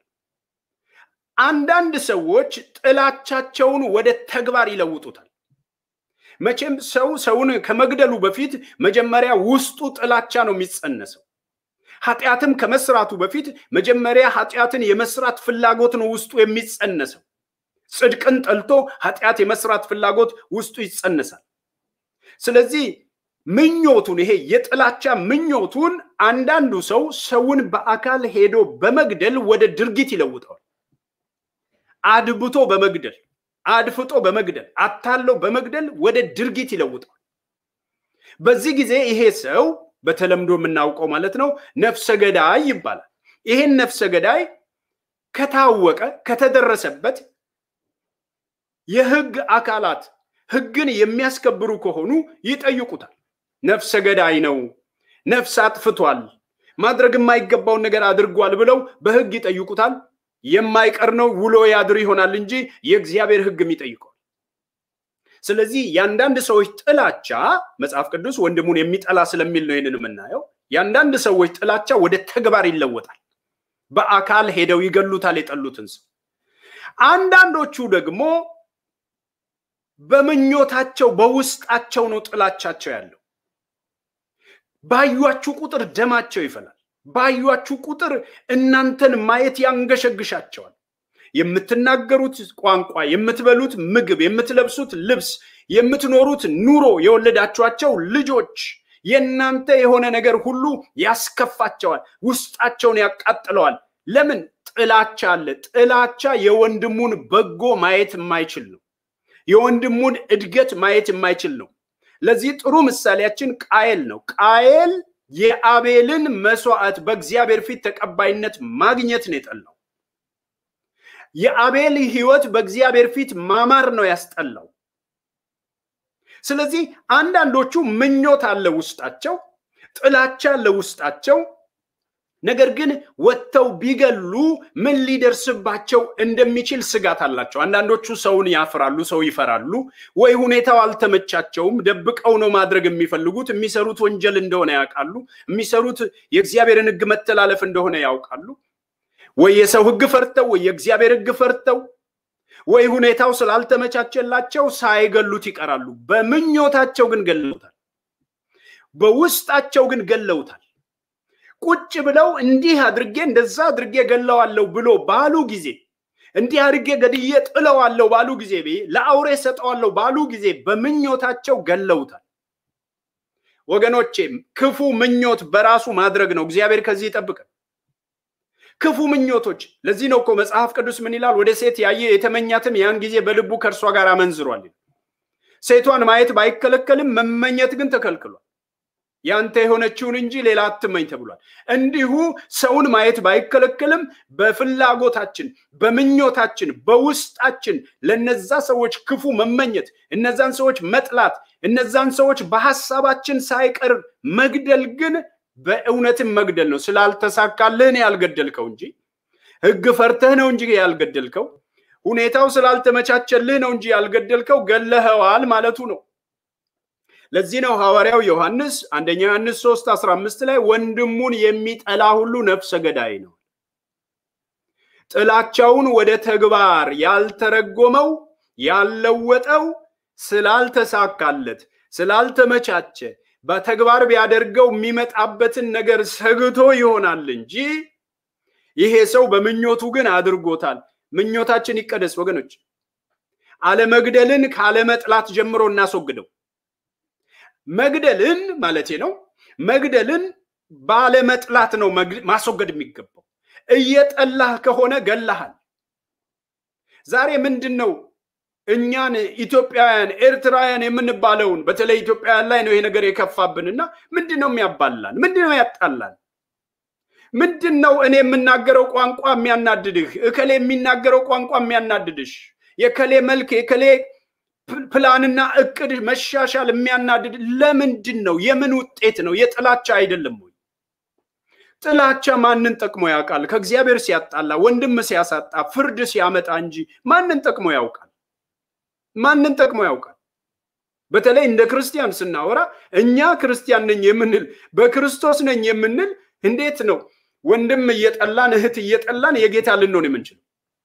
አንዳንድ ሰዎች ጥላቻቸውን ወደ ተግባር ይለውጡታል። መቼም ሰው ሰውን ከመግደሉ በፊት መጀመሪያ ውስጡ ጥላቻ ነው የሚጸነሰው። ኃጢአትም ከመስራቱ በፊት መጀመሪያ ኃጢአትን የመስራት ፍላጎት ነው ውስጡ የሚጸነሰው። ጽድቅን ጠልቶ ኃጢአት የመስራት ፍላጎት ውስጡ ይጸነሳል። ስለዚህ ምኞቱን ይሄ የጥላቻ ምኞቱን አንዳንዱ ሰው ሰውን በአካል ሄዶ በመግደል ወደ ድርጊት ይለውጠዋል። አድብቶ በመግደል አድፍጦ በመግደል አታለው በመግደል ወደ ድርጊት ይለውጠዋል። በዚህ ጊዜ ይሄ ሰው በተለምዶ የምናውቀው ማለት ነው ነፍሰ ገዳይ ይባላል። ይሄን ነፍሰ ገዳይ ከታወቀ ከተደረሰበት የህግ አካላት ህግን የሚያስከብሩ ከሆኑ ይጠይቁታል። ነፍሰ ገዳይ ነው፣ ነፍስ አጥፍቷል፣ ማድረግ የማይገባውን ነገር አድርጓል ብለው በህግ ይጠይቁታል። የማይቀር ነው ውሎ ያድር ይሆናል እንጂ የእግዚአብሔር ህግም ይጠይቀዋል። ስለዚህ የአንዳንድ ሰዎች ጥላቻ መጽሐፍ ቅዱስ ወንድሙን የሚጠላ ስለሚል ነው ይህንን የምናየው። የአንዳንድ ሰዎች ጥላቻ ወደ ተግባር ይለወጣል። በአካል ሄደው ይገሉታል የጠሉትን ሰው። አንዳንዶቹ ደግሞ በምኞታቸው በውስጣቸው ነው ጥላቻቸው ያለው። ባዩአችሁ ቁጥር ደማቸው ይፈላል። ባዩአችሁ ቁጥር እናንተን ማየት ያንገሸግሻቸዋል። የምትናገሩት ቋንቋ፣ የምትበሉት ምግብ፣ የምትለብሱት ልብስ፣ የምትኖሩት ኑሮ፣ የወለዳችኋቸው ልጆች የእናንተ የሆነ ነገር ሁሉ ያስከፋቸዋል፣ ውስጣቸውን ያቃጥለዋል። ለምን? ጥላቻ አለ። ጥላቻ የወንድሙን በጎ ማየት የማይችል ነው። የወንድሙን እድገት ማየት የማይችል ነው። ለዚህ ጥሩ ምሳሌያችን ቃየል ነው። ቃየል የአቤልን መስዋዕት በእግዚአብሔር ፊት ተቀባይነት ማግኘት ነው የጠላው። የአቤል ሕይወት በእግዚአብሔር ፊት ማማር ነው ያስጠላው። ስለዚህ አንዳንዶቹ ምኞት አለ ውስጣቸው፣ ጥላቻ አለ ውስጣቸው። ነገር ግን ወጥተው ቢገሉ ምን ሊደርስባቸው እንደሚችል ስጋት አላቸው። አንዳንዶቹ ሰውን ያፍራሉ፣ ሰው ይፈራሉ፣ ወይ ሁኔታው አልተመቻቸውም፣ ደብቀው ነው ማድረግ የሚፈልጉት። የሚሰሩት ወንጀል እንደሆነ ያውቃሉ፣ የሚሰሩት የእግዚአብሔርን ሕግ መተላለፍ እንደሆነ ያውቃሉ። ወይ የሰው ሕግ ፈርተው ወይ የእግዚአብሔር ሕግ ፈርተው ወይ ሁኔታው ስላልተመቻቸላቸው ሳይገሉት ይቀራሉ። በምኞታቸው ግን ገለውታል፣ በውስጣቸው ግን ገለውታል። ቁጭ ብለው እንዲህ አድርጌ እንደዛ አድርጌ ገለዋለሁ ብሎ ባሉ ጊዜ እንዲህ አድርጌ ገድዬ ጥለዋለሁ ባሉ ጊዜ ለአውሬ ሰጠዋለሁ ባሉ ጊዜ በምኞታቸው ገለውታል። ወገኖቼ ክፉ ምኞት በራሱ ማድረግ ነው። እግዚአብሔር ከዚህ ይጠብቃል። ክፉ ምኞቶች። ለዚህ ነው እኮ መጽሐፍ ቅዱስ ምን ይላል? ወደ ሴት ያየ የተመኛትም ያን ጊዜ በልቡ ከእርሷ ጋር አመንዝሯል። ሴቷን ማየት ባይከለከልም መመኘት ግን ተከልክሏል። ያንተ የሆነችውን እንጂ ሌላ አትመኝ ተብሏል። እንዲሁ ሰውን ማየት ባይከለከልም በፍላጎታችን፣ በምኞታችን፣ በውስጣችን ለነዛ ሰዎች ክፉ መመኘት፣ እነዛን ሰዎች መጥላት፣ እነዛን ሰዎች በሀሳባችን ሳይቀር መግደል ግን በእውነትም መግደል ነው። ስላልተሳካልህ ነው ያልገደልከው እንጂ ሕግ ፈርተህ ነው እንጂ ያልገደልከው፣ ሁኔታው ስላልተመቻቸልህ ነው እንጂ ያልገደልከው፣ ገለኸዋል ማለቱ ነው። ለዚህ ነው ሐዋርያው ዮሐንስ አንደኛ ዮሐንስ 3 15 ላይ ወንድሙን የሚጠላ ሁሉ ነፍሰ ገዳይ ነው። ጥላቻውን ወደ ተግባር ያልተረጎመው ያልለወጠው ስላልተሳካለት ስላልተመቻቸ በተግባር ቢያደርገው የሚመጣበትን ነገር ሰግቶ ይሆናል እንጂ ይሄ ሰው በምኞቱ ግን አድርጎታል። ምኞታችን ይቀደስ ወገኖች። አለመግደልን ካለመጥላት ጀምሮ እናስወግደው። መግደልን ማለቴ ነው። መግደልን ባለመጥላት ነው ማስወገድ የሚገባው። እየጠላህ ከሆነ ገላሃል። ዛሬ ምንድን ነው እኛን ኢትዮጵያውያን ኤርትራውያን የምንባለውን በተለይ ኢትዮጵያውያን ላይ ነው ይሄ ነገር የከፋብንና ምንድን ነው የሚያባላን? ምንድን ነው ያጣላን? ምንድን ነው እኔ የምናገረው ቋንቋ የሚያናድድህ? እከሌ የሚናገረው ቋንቋ የሚያናድድሽ? የከሌ መልክ የከሌ ፕላንና እቅድ መሻሻል የሚያናድድ ለምንድን ነው? የምን ውጤት ነው? የጥላቻ አይደለም ወይ? ጥላቻ ማንን ጠቅሞ ያውቃል? ከእግዚአብሔር ሲያጣላ፣ ወንድም ሲያሳጣ፣ ፍርድ ሲያመጣ እንጂ ማንን ጠቅሞ ያውቃል? ማንን ጠቅሞ ያውቃል? በተለይ እንደ ክርስቲያን ስናወራ እኛ ክርስቲያን ነኝ የምንል በክርስቶስ ነኝ የምንል እንዴት ነው ወንድም እየጠላን እህት እየጠላን የጌታ ልንሆን የምንችለው?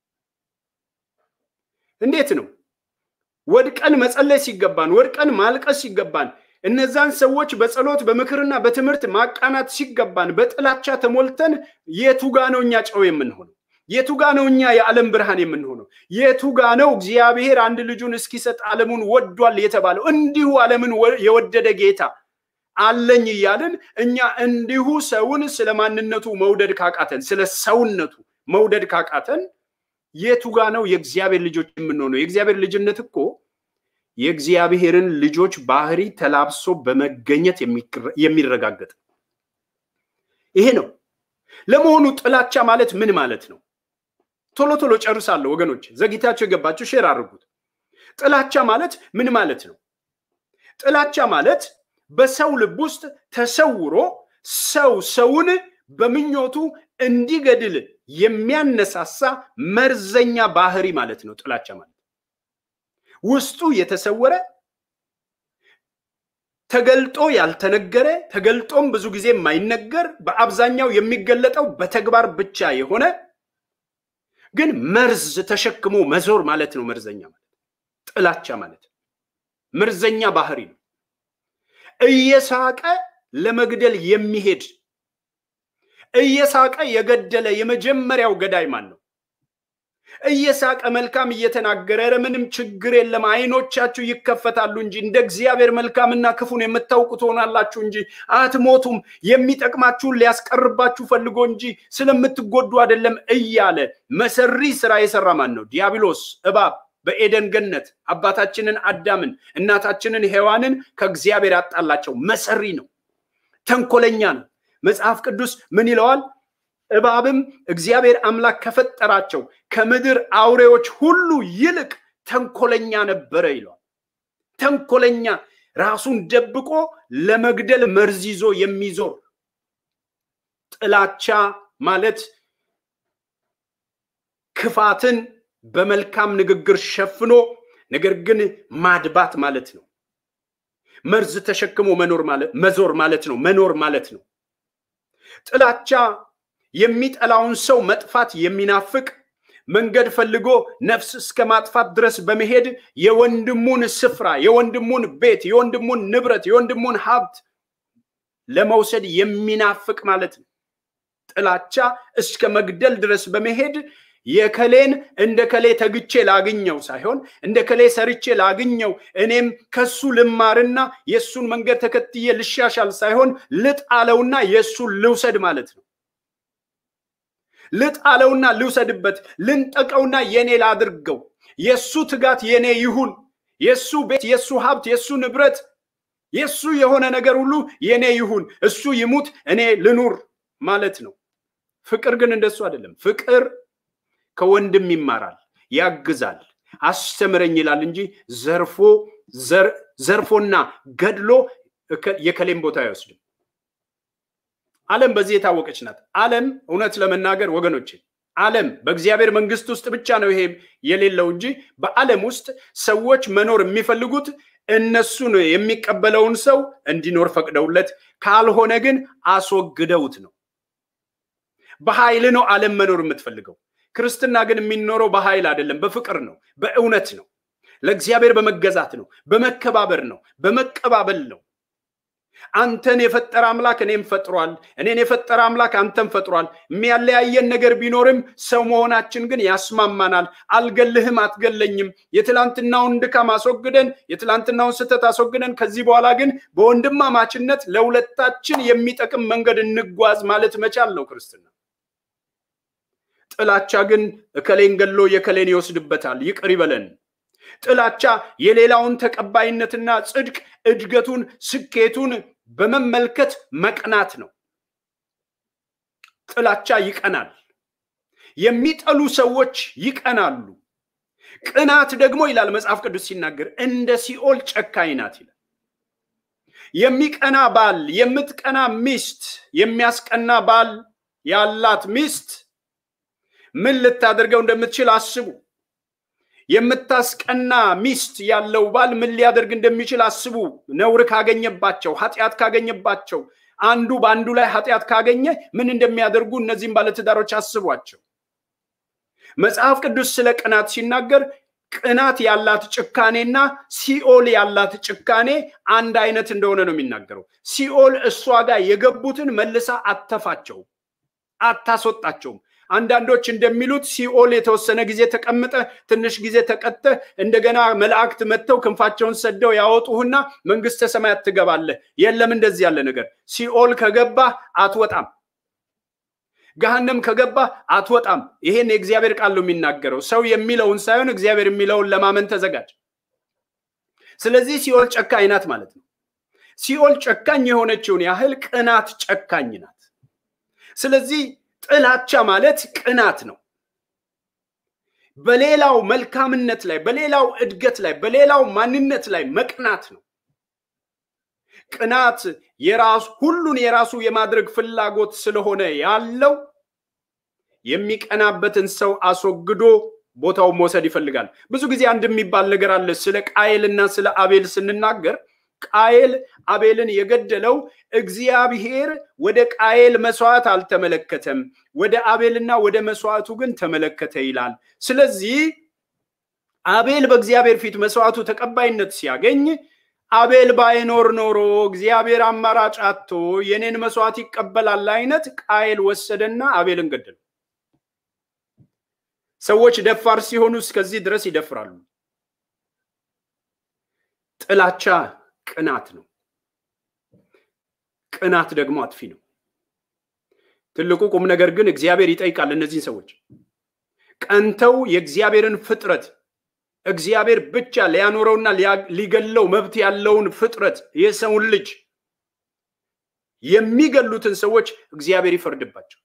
እንዴት ነው ወድቀን መጸለይ ሲገባን ወድቀን ማልቀስ ሲገባን እነዛን ሰዎች በጸሎት በምክርና በትምህርት ማቃናት ሲገባን በጥላቻ ተሞልተን የቱጋ ነው እኛ ጨው የምንሆነው? የቱጋ ነው እኛ የዓለም ብርሃን የምንሆነው? የቱጋ ነው እግዚአብሔር አንድ ልጁን እስኪሰጥ ዓለሙን ወዷል የተባለው? እንዲሁ ዓለምን የወደደ ጌታ አለኝ እያልን እኛ እንዲሁ ሰውን ስለ ማንነቱ መውደድ ካቃተን፣ ስለ ሰውነቱ መውደድ ካቃተን የቱጋ ነው የእግዚአብሔር ልጆች የምንሆነው? የእግዚአብሔር ልጅነት እኮ የእግዚአብሔርን ልጆች ባህሪ ተላብሶ በመገኘት የሚረጋገጥ ይሄ ነው። ለመሆኑ ጥላቻ ማለት ምን ማለት ነው? ቶሎ ቶሎ ጨርሳለሁ ወገኖች፣ ዘግይታችሁ የገባችሁ ሼር አድርጉት። ጥላቻ ማለት ምን ማለት ነው? ጥላቻ ማለት በሰው ልብ ውስጥ ተሰውሮ ሰው ሰውን በምኞቱ እንዲገድል የሚያነሳሳ መርዘኛ ባህሪ ማለት ነው ጥላቻ ማለት ውስጡ የተሰወረ ተገልጦ ያልተነገረ ተገልጦም ብዙ ጊዜ የማይነገር በአብዛኛው የሚገለጠው በተግባር ብቻ የሆነ ግን መርዝ ተሸክሞ መዞር ማለት ነው። መርዘኛ ማለት ጥላቻ ማለት መርዘኛ ባህሪ ነው። እየሳቀ ለመግደል የሚሄድ እየሳቀ የገደለ የመጀመሪያው ገዳይ ማን ነው? እየሳቀ መልካም እየተናገረ ኧረ ምንም ችግር የለም አይኖቻችሁ ይከፈታሉ እንጂ እንደ እግዚአብሔር መልካምና ክፉን የምታውቁ ትሆናላችሁ እንጂ አትሞቱም፣ የሚጠቅማችሁን ሊያስቀርባችሁ ፈልጎ እንጂ ስለምትጎዱ አይደለም እያለ መሰሪ ስራ የሰራ ማን ነው? ዲያብሎስ እባብ በኤደን ገነት አባታችንን አዳምን እናታችንን ሔዋንን ከእግዚአብሔር ያጣላቸው መሰሪ ነው። ተንኮለኛ ነው። መጽሐፍ ቅዱስ ምን ይለዋል? እባብም እግዚአብሔር አምላክ ከፈጠራቸው ከምድር አውሬዎች ሁሉ ይልቅ ተንኮለኛ ነበረ ይለዋል። ተንኮለኛ ራሱን ደብቆ ለመግደል መርዝ ይዞ የሚዞር ጥላቻ ማለት ክፋትን በመልካም ንግግር ሸፍኖ ነገር ግን ማድባት ማለት ነው። መርዝ ተሸክሞ መኖር ማለት መዞር ማለት ነው። መኖር ማለት ነው። ጥላቻ የሚጠላውን ሰው መጥፋት የሚናፍቅ መንገድ ፈልጎ ነፍስ እስከ ማጥፋት ድረስ በመሄድ የወንድሙን ስፍራ፣ የወንድሙን ቤት፣ የወንድሙን ንብረት፣ የወንድሙን ሀብት ለመውሰድ የሚናፍቅ ማለት ነው። ጥላቻ እስከ መግደል ድረስ በመሄድ የከሌን እንደ ከሌ ተግቼ ላግኘው ሳይሆን እንደ ከሌ ሰርቼ ላግኘው እኔም ከሱ ልማርና የእሱን መንገድ ተከትዬ ልሻሻል ሳይሆን ልጣለውና የእሱን ልውሰድ ማለት ነው። ልጣለውና ልውሰድበት፣ ልንጠቀውና የኔ ላድርገው፣ የእሱ ትጋት የኔ ይሁን፣ የእሱ ቤት፣ የእሱ ሀብት፣ የእሱ ንብረት፣ የእሱ የሆነ ነገር ሁሉ የኔ ይሁን፣ እሱ ይሙት፣ እኔ ልኑር ማለት ነው። ፍቅር ግን እንደሱ አይደለም። ፍቅር ከወንድም ይማራል፣ ያግዛል፣ አስተምረኝ ይላል እንጂ ዘርፎ ዘርፎና ገድሎ የከሌም ቦታ አይወስድም። ዓለም በዚህ የታወቀች ናት። ዓለም እውነት ለመናገር ወገኖቼ፣ ዓለም በእግዚአብሔር መንግስት ውስጥ ብቻ ነው ይሄ የሌለው እንጂ በዓለም ውስጥ ሰዎች መኖር የሚፈልጉት እነሱን የሚቀበለውን ሰው እንዲኖር ፈቅደውለት፣ ካልሆነ ግን አስወግደውት ነው። በኃይል ነው ዓለም መኖር የምትፈልገው። ክርስትና ግን የሚኖረው በኃይል አይደለም፣ በፍቅር ነው፣ በእውነት ነው፣ ለእግዚአብሔር በመገዛት ነው፣ በመከባበር ነው፣ በመቀባበል ነው። አንተን የፈጠረ አምላክ እኔም ፈጥሯል፣ እኔን የፈጠረ አምላክ አንተን ፈጥሯል። የሚያለያየን ነገር ቢኖርም ሰው መሆናችን ግን ያስማማናል። አልገልህም፣ አትገለኝም። የትላንትናውን ድካም አስወግደን፣ የትላንትናውን ስህተት አስወግደን፣ ከዚህ በኋላ ግን በወንድማማችነት ለሁለታችን የሚጠቅም መንገድ እንጓዝ ማለት መቻል ነው ክርስትና። ጥላቻ ግን እከሌን ገሎ የከሌን ይወስድበታል፣ ይቅር ይበለን። ጥላቻ የሌላውን ተቀባይነትና ጽድቅ፣ እድገቱን፣ ስኬቱን በመመልከት መቅናት ነው። ጥላቻ ይቀናል። የሚጠሉ ሰዎች ይቀናሉ። ቅናት ደግሞ ይላል መጽሐፍ ቅዱስ ሲናገር እንደ ሲኦል ጨካኝ ናት ይላል። የሚቀና ባል፣ የምትቀና ሚስት፣ የሚያስቀና ባል ያላት ሚስት ምን ልታደርገው እንደምትችል አስቡ። የምታስቀና ሚስት ያለው ባል ምን ሊያደርግ እንደሚችል አስቡ። ነውር ካገኘባቸው፣ ኃጢአት ካገኘባቸው፣ አንዱ በአንዱ ላይ ኃጢአት ካገኘ ምን እንደሚያደርጉ እነዚህም ባለትዳሮች አስቧቸው። መጽሐፍ ቅዱስ ስለ ቅናት ሲናገር ቅናት ያላት ጭካኔና ሲኦል ያላት ጭካኔ አንድ አይነት እንደሆነ ነው የሚናገረው። ሲኦል እሷ ጋር የገቡትን መልሳ አተፋቸውም፣ አታስወጣቸውም። አንዳንዶች እንደሚሉት ሲኦል የተወሰነ ጊዜ ተቀምጠ ትንሽ ጊዜ ተቀጠ እንደገና መላእክት መጥተው ክንፋቸውን ሰደው ያወጡህና መንግስተ ሰማያት ትገባለህ። የለም እንደዚህ ያለ ነገር። ሲኦል ከገባ አትወጣም። ገሃነም ከገባ አትወጣም። ይሄን የእግዚአብሔር ቃል ነው የሚናገረው። ሰው የሚለውን ሳይሆን እግዚአብሔር የሚለውን ለማመን ተዘጋጅ። ስለዚህ ሲኦል ጨካኝ ናት ማለት ነው። ሲኦል ጨካኝ የሆነችውን ያህል ቅናት ጨካኝ ናት። ስለዚህ ጥላቻ ማለት ቅናት ነው። በሌላው መልካምነት ላይ፣ በሌላው እድገት ላይ፣ በሌላው ማንነት ላይ መቅናት ነው። ቅናት የራሱ ሁሉን የራሱ የማድረግ ፍላጎት ስለሆነ ያለው የሚቀናበትን ሰው አስወግዶ ቦታውን መውሰድ ይፈልጋል። ብዙ ጊዜ አንድ የሚባል ነገር አለ። ስለ ቃየልና ስለ አቤል ስንናገር ቃየል አቤልን የገደለው እግዚአብሔር ወደ ቃየል መስዋዕት አልተመለከተም፣ ወደ አቤልና ወደ መስዋዕቱ ግን ተመለከተ ይላል። ስለዚህ አቤል በእግዚአብሔር ፊት መስዋዕቱ ተቀባይነት ሲያገኝ አቤል ባይኖር ኖሮ እግዚአብሔር አማራጭ አቶ የኔን መስዋዕት ይቀበላል አይነት ቃየል ወሰደና አቤልን ገደለው። ሰዎች ደፋር ሲሆኑ እስከዚህ ድረስ ይደፍራሉ። ጥላቻ ቅናት ነው። ቅናት ደግሞ አጥፊ ነው። ትልቁ ቁም ነገር ግን እግዚአብሔር ይጠይቃል እነዚህን ሰዎች ቀንተው የእግዚአብሔርን ፍጥረት እግዚአብሔር ብቻ ሊያኖረውና ሊገለው መብት ያለውን ፍጥረት የሰውን ልጅ የሚገሉትን ሰዎች እግዚአብሔር ይፈርድባቸው።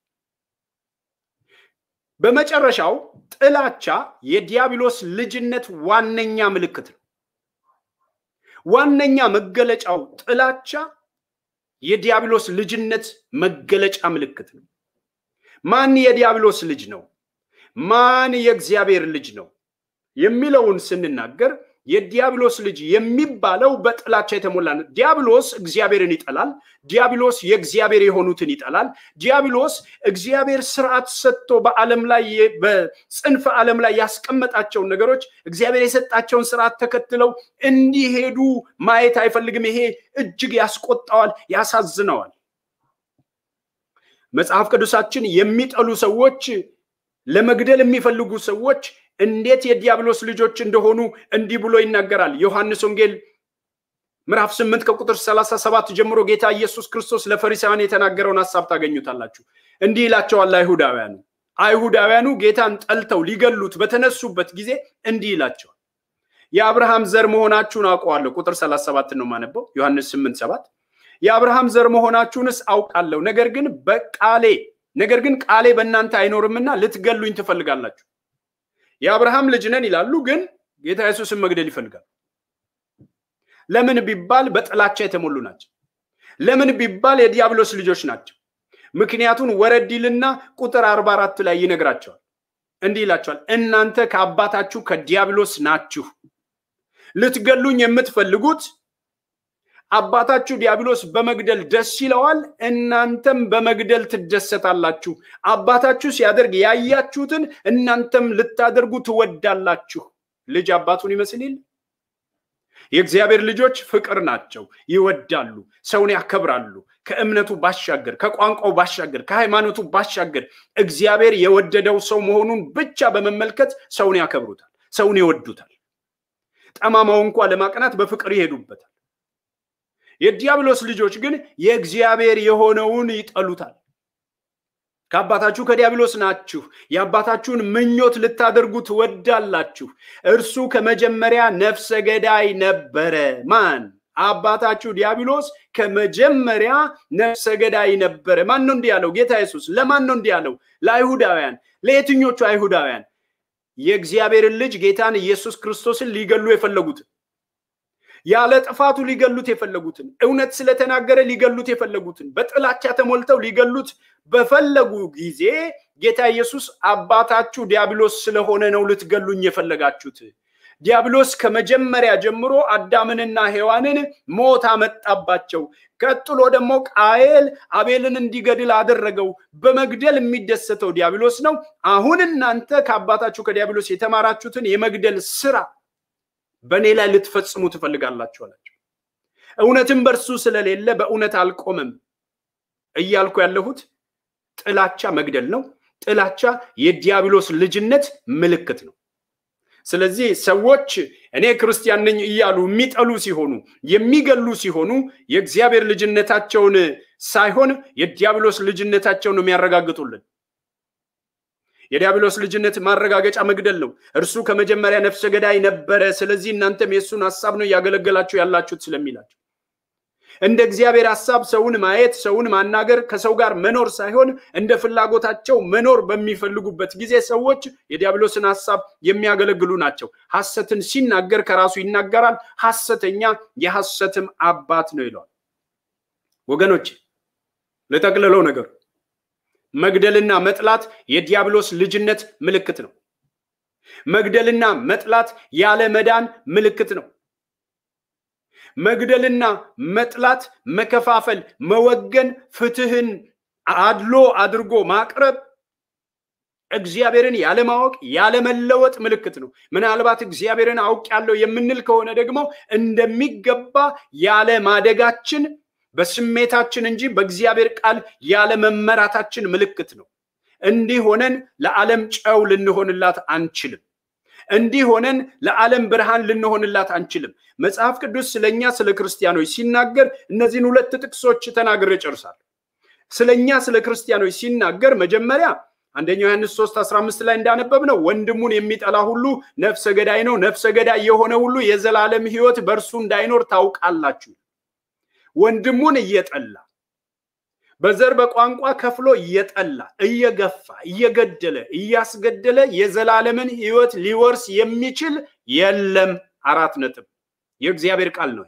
በመጨረሻው ጥላቻ የዲያብሎስ ልጅነት ዋነኛ ምልክት ነው። ዋነኛ መገለጫው ጥላቻ የዲያብሎስ ልጅነት መገለጫ ምልክት ነው። ማን የዲያብሎስ ልጅ ነው? ማን የእግዚአብሔር ልጅ ነው የሚለውን ስንናገር የዲያብሎስ ልጅ የሚባለው በጥላቻ የተሞላ ነው። ዲያብሎስ እግዚአብሔርን ይጠላል። ዲያብሎስ የእግዚአብሔር የሆኑትን ይጠላል። ዲያብሎስ እግዚአብሔር ስርዓት ሰጥቶ በዓለም ላይ በጽንፈ ዓለም ላይ ያስቀመጣቸውን ነገሮች እግዚአብሔር የሰጣቸውን ስርዓት ተከትለው እንዲሄዱ ማየት አይፈልግም። ይሄ እጅግ ያስቆጣዋል፣ ያሳዝነዋል። መጽሐፍ ቅዱሳችን የሚጠሉ ሰዎች ለመግደል የሚፈልጉ ሰዎች እንዴት የዲያብሎስ ልጆች እንደሆኑ እንዲህ ብሎ ይናገራል። ዮሐንስ ወንጌል ምዕራፍ ስምንት ከቁጥር ሰላሳ ሰባት ጀምሮ ጌታ ኢየሱስ ክርስቶስ ለፈሪሳውያን የተናገረውን ሀሳብ ታገኙታላችሁ። እንዲህ ይላቸዋል አይሁዳውያኑ አይሁዳውያኑ ጌታን ጠልተው ሊገሉት በተነሱበት ጊዜ እንዲህ ይላቸዋል የአብርሃም ዘር መሆናችሁን አውቀዋለሁ። ቁጥር ሰላሳ ሰባት ነው ማነበው ዮሐንስ ስምንት ሰባት የአብርሃም ዘር መሆናችሁንስ አውቃለሁ፣ ነገር ግን በቃሌ ነገር ግን ቃሌ በእናንተ አይኖርምና ልትገሉኝ ትፈልጋላችሁ። የአብርሃም ልጅ ነን ይላሉ፣ ግን ጌታ ኢየሱስን መግደል ይፈልጋል። ለምን ቢባል በጥላቻ የተሞሉ ናቸው። ለምን ቢባል የዲያብሎስ ልጆች ናቸው። ምክንያቱን ወረድ ይልና ቁጥር አርባ አራት ላይ ይነግራቸዋል። እንዲህ ይላቸዋል፣ እናንተ ከአባታችሁ ከዲያብሎስ ናችሁ። ልትገሉኝ የምትፈልጉት አባታችሁ ዲያብሎስ በመግደል ደስ ይለዋል፣ እናንተም በመግደል ትደሰታላችሁ። አባታችሁ ሲያደርግ ያያችሁትን እናንተም ልታደርጉ ትወዳላችሁ። ልጅ አባቱን ይመስል የለ? የእግዚአብሔር ልጆች ፍቅር ናቸው፣ ይወዳሉ፣ ሰውን ያከብራሉ። ከእምነቱ ባሻገር፣ ከቋንቋው ባሻገር፣ ከሃይማኖቱ ባሻገር እግዚአብሔር የወደደው ሰው መሆኑን ብቻ በመመልከት ሰውን ያከብሩታል፣ ሰውን ይወዱታል። ጠማማው እንኳ ለማቅናት በፍቅር ይሄዱበታል። የዲያብሎስ ልጆች ግን የእግዚአብሔር የሆነውን ይጠሉታል። ከአባታችሁ ከዲያብሎስ ናችሁ፣ የአባታችሁን ምኞት ልታደርጉ ትወዳላችሁ። እርሱ ከመጀመሪያ ነፍሰ ገዳይ ነበረ። ማን? አባታችሁ ዲያብሎስ ከመጀመሪያ ነፍሰ ገዳይ ነበረ። ማን ነው እንዲህ ያለው? ጌታ ኢየሱስ። ለማን ነው እንዲህ ያለው? ለአይሁዳውያን። ለየትኞቹ አይሁዳውያን? የእግዚአብሔርን ልጅ ጌታን ኢየሱስ ክርስቶስን ሊገሉ የፈለጉትን ያለ ጥፋቱ ሊገሉት የፈለጉትን እውነት ስለተናገረ ሊገሉት የፈለጉትን በጥላቻ ተሞልተው ሊገሉት በፈለጉ ጊዜ ጌታ ኢየሱስ አባታችሁ ዲያብሎስ ስለሆነ ነው ልትገሉኝ የፈለጋችሁት። ዲያብሎስ ከመጀመሪያ ጀምሮ አዳምንና ሔዋንን ሞት አመጣባቸው። ቀጥሎ ደግሞ ቃየል አቤልን እንዲገድል አደረገው። በመግደል የሚደሰተው ዲያብሎስ ነው። አሁን እናንተ ከአባታችሁ ከዲያብሎስ የተማራችሁትን የመግደል ስራ በእኔ ላይ ልትፈጽሙ ትፈልጋላችሁ አላቸው። እውነትም በእርሱ ስለሌለ በእውነት አልቆምም እያልኩ ያለሁት ጥላቻ መግደል ነው። ጥላቻ የዲያብሎስ ልጅነት ምልክት ነው። ስለዚህ ሰዎች እኔ ክርስቲያን ነኝ እያሉ የሚጠሉ ሲሆኑ፣ የሚገሉ ሲሆኑ የእግዚአብሔር ልጅነታቸውን ሳይሆን የዲያብሎስ ልጅነታቸውን ነው የሚያረጋግጡልን። የዲያብሎስ ልጅነት ማረጋገጫ መግደል ነው። እርሱ ከመጀመሪያ ነፍሰ ገዳይ ነበረ፣ ስለዚህ እናንተም የእሱን ሀሳብ ነው እያገለገላችሁ ያላችሁት ስለሚላቸው እንደ እግዚአብሔር ሀሳብ ሰውን ማየት፣ ሰውን ማናገር፣ ከሰው ጋር መኖር ሳይሆን እንደ ፍላጎታቸው መኖር በሚፈልጉበት ጊዜ ሰዎች የዲያብሎስን ሀሳብ የሚያገለግሉ ናቸው። ሐሰትን ሲናገር ከራሱ ይናገራል፣ ሐሰተኛ የሐሰትም አባት ነው ይለዋል። ወገኖች ልጠቅልለው ነገሩ መግደልና መጥላት የዲያብሎስ ልጅነት ምልክት ነው። መግደልና መጥላት ያለ መዳን ምልክት ነው። መግደልና መጥላት፣ መከፋፈል፣ መወገን፣ ፍትህን አድሎ አድርጎ ማቅረብ እግዚአብሔርን ያለማወቅ ያለመለወጥ ምልክት ነው። ምናልባት እግዚአብሔርን አውቄያለሁ የምንል ከሆነ ደግሞ እንደሚገባ ያለ ማደጋችን በስሜታችን እንጂ በእግዚአብሔር ቃል ያለ መመራታችን ምልክት ነው። እንዲህ ሆነን ለዓለም ጨው ልንሆንላት አንችልም። እንዲህ ሆነን ለዓለም ብርሃን ልንሆንላት አንችልም። መጽሐፍ ቅዱስ ስለኛ ስለ ክርስቲያኖች ሲናገር እነዚህን ሁለት ጥቅሶች ተናግሬ ጨርሳለሁ። ስለኛ ስለ ክርስቲያኖች ሲናገር መጀመሪያ አንደኛው ዮሐንስ 3 15 ላይ እንዳነበብ ነው ወንድሙን የሚጠላ ሁሉ ነፍሰ ገዳይ ነው፣ ነፍሰ ገዳይ የሆነ ሁሉ የዘላለም ሕይወት በእርሱ እንዳይኖር ታውቃላችሁ። ወንድሙን እየጠላ በዘር በቋንቋ ከፍሎ እየጠላ እየገፋ እየገደለ እያስገደለ የዘላለምን ሕይወት ሊወርስ የሚችል የለም። አራት ነጥብ የእግዚአብሔር ቃል ነው።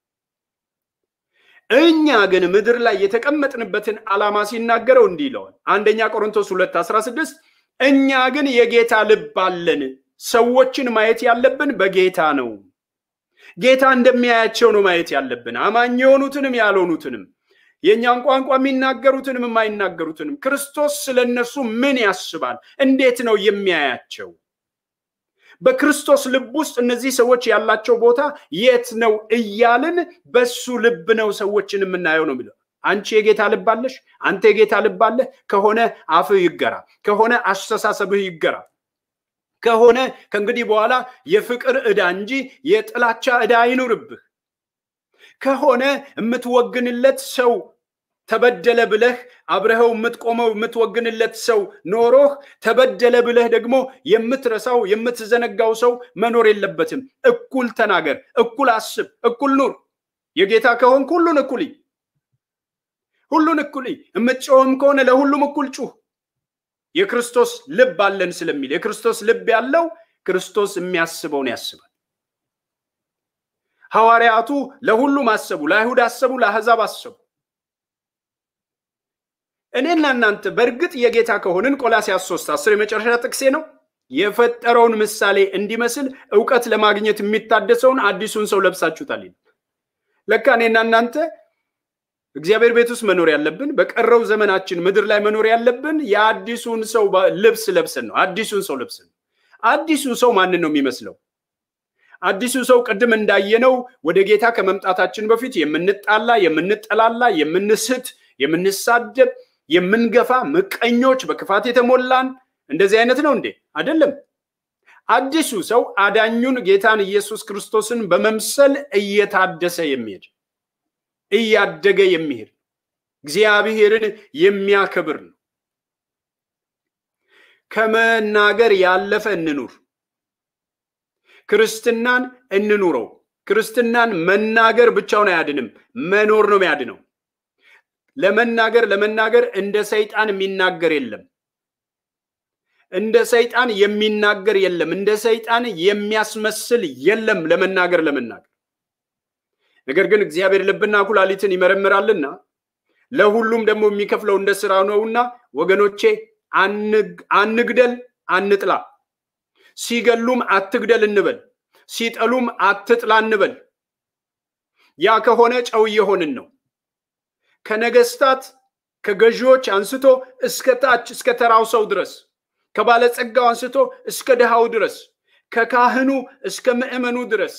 እኛ ግን ምድር ላይ የተቀመጥንበትን ዓላማ ሲናገረው እንዲህ ይለዋል። አንደኛ ቆሮንቶስ 2 16 እኛ ግን የጌታ ልብ አለን። ሰዎችን ማየት ያለብን በጌታ ነው። ጌታ እንደሚያያቸው ነው ማየት ያለብን። አማኝ የሆኑትንም ያልሆኑትንም፣ የእኛን ቋንቋ የሚናገሩትንም የማይናገሩትንም። ክርስቶስ ስለ እነሱ ምን ያስባል? እንዴት ነው የሚያያቸው? በክርስቶስ ልብ ውስጥ እነዚህ ሰዎች ያላቸው ቦታ የት ነው እያልን በሱ ልብ ነው ሰዎችን የምናየው ነው የሚለው። አንቺ የጌታ ልብ አለሽ፣ አንተ የጌታ ልብ አለህ ከሆነ አፍህ ይገራ፣ ከሆነ አስተሳሰብህ ይገራ፣ ከሆነ ከእንግዲህ በኋላ የፍቅር ዕዳ እንጂ የጥላቻ ዕዳ አይኑርብህ፣ ከሆነ የምትወግንለት ሰው ተበደለ ብለህ አብረኸው የምትቆመው የምትወግንለት ሰው ኖሮህ ተበደለ ብለህ ደግሞ የምትረሳው የምትዘነጋው ሰው መኖር የለበትም። እኩል ተናገር፣ እኩል አስብ፣ እኩል ኑር። የጌታ ከሆንክ ሁሉን እኩል ሁሉን እኩል የምትጮህም ከሆነ ለሁሉም እኩል ጩህ። የክርስቶስ ልብ አለን ስለሚል የክርስቶስ ልብ ያለው ክርስቶስ የሚያስበውን ያስባል። ሐዋርያቱ ለሁሉም አሰቡ፣ ለአይሁድ አሰቡ፣ ለአሕዛብ አሰቡ። እኔና እናንተ በእርግጥ የጌታ ከሆንን ቆላስያስ ሶስት አስር የመጨረሻ ጥቅሴ ነው። የፈጠረውን ምሳሌ እንዲመስል እውቀት ለማግኘት የሚታደሰውን አዲሱን ሰው ለብሳችሁታል። ለካ እኔና እናንተ እግዚአብሔር ቤት ውስጥ መኖር ያለብን በቀረው ዘመናችን ምድር ላይ መኖር ያለብን የአዲሱን ሰው ልብስ ለብሰን ነው። አዲሱን ሰው ለብሰን ነው። አዲሱ ሰው ማንን ነው የሚመስለው? አዲሱ ሰው ቅድም እንዳየነው ወደ ጌታ ከመምጣታችን በፊት የምንጣላ፣ የምንጠላላ፣ የምንስት፣ የምንሳደብ የምንገፋ ምቀኞች፣ በክፋት የተሞላን እንደዚህ አይነት ነው እንዴ? አይደለም። አዲሱ ሰው አዳኙን ጌታን ኢየሱስ ክርስቶስን በመምሰል እየታደሰ የሚሄድ እያደገ የሚሄድ እግዚአብሔርን የሚያከብር ነው። ከመናገር ያለፈ እንኑር። ክርስትናን እንኑረው። ክርስትናን መናገር ብቻውን አያድንም፣ መኖር ነው የሚያድነው። ለመናገር ለመናገር እንደ ሰይጣን የሚናገር የለም። እንደ ሰይጣን የሚናገር የለም። እንደ ሰይጣን የሚያስመስል የለም ለመናገር ለመናገር። ነገር ግን እግዚአብሔር ልብና ኩላሊትን ይመረምራልና ለሁሉም ደግሞ የሚከፍለው እንደ ስራ ነውና፣ ወገኖቼ አንግደል፣ አንጥላ። ሲገሉም አትግደል እንበል፣ ሲጠሉም አትጥላ እንበል። ያ ከሆነ ጨው እየሆንን ነው። ከነገስታት ከገዢዎች አንስቶ እስከ ታች እስከ ተራው ሰው ድረስ ከባለጸጋው አንስቶ እስከ ድሃው ድረስ ከካህኑ እስከ ምዕመኑ ድረስ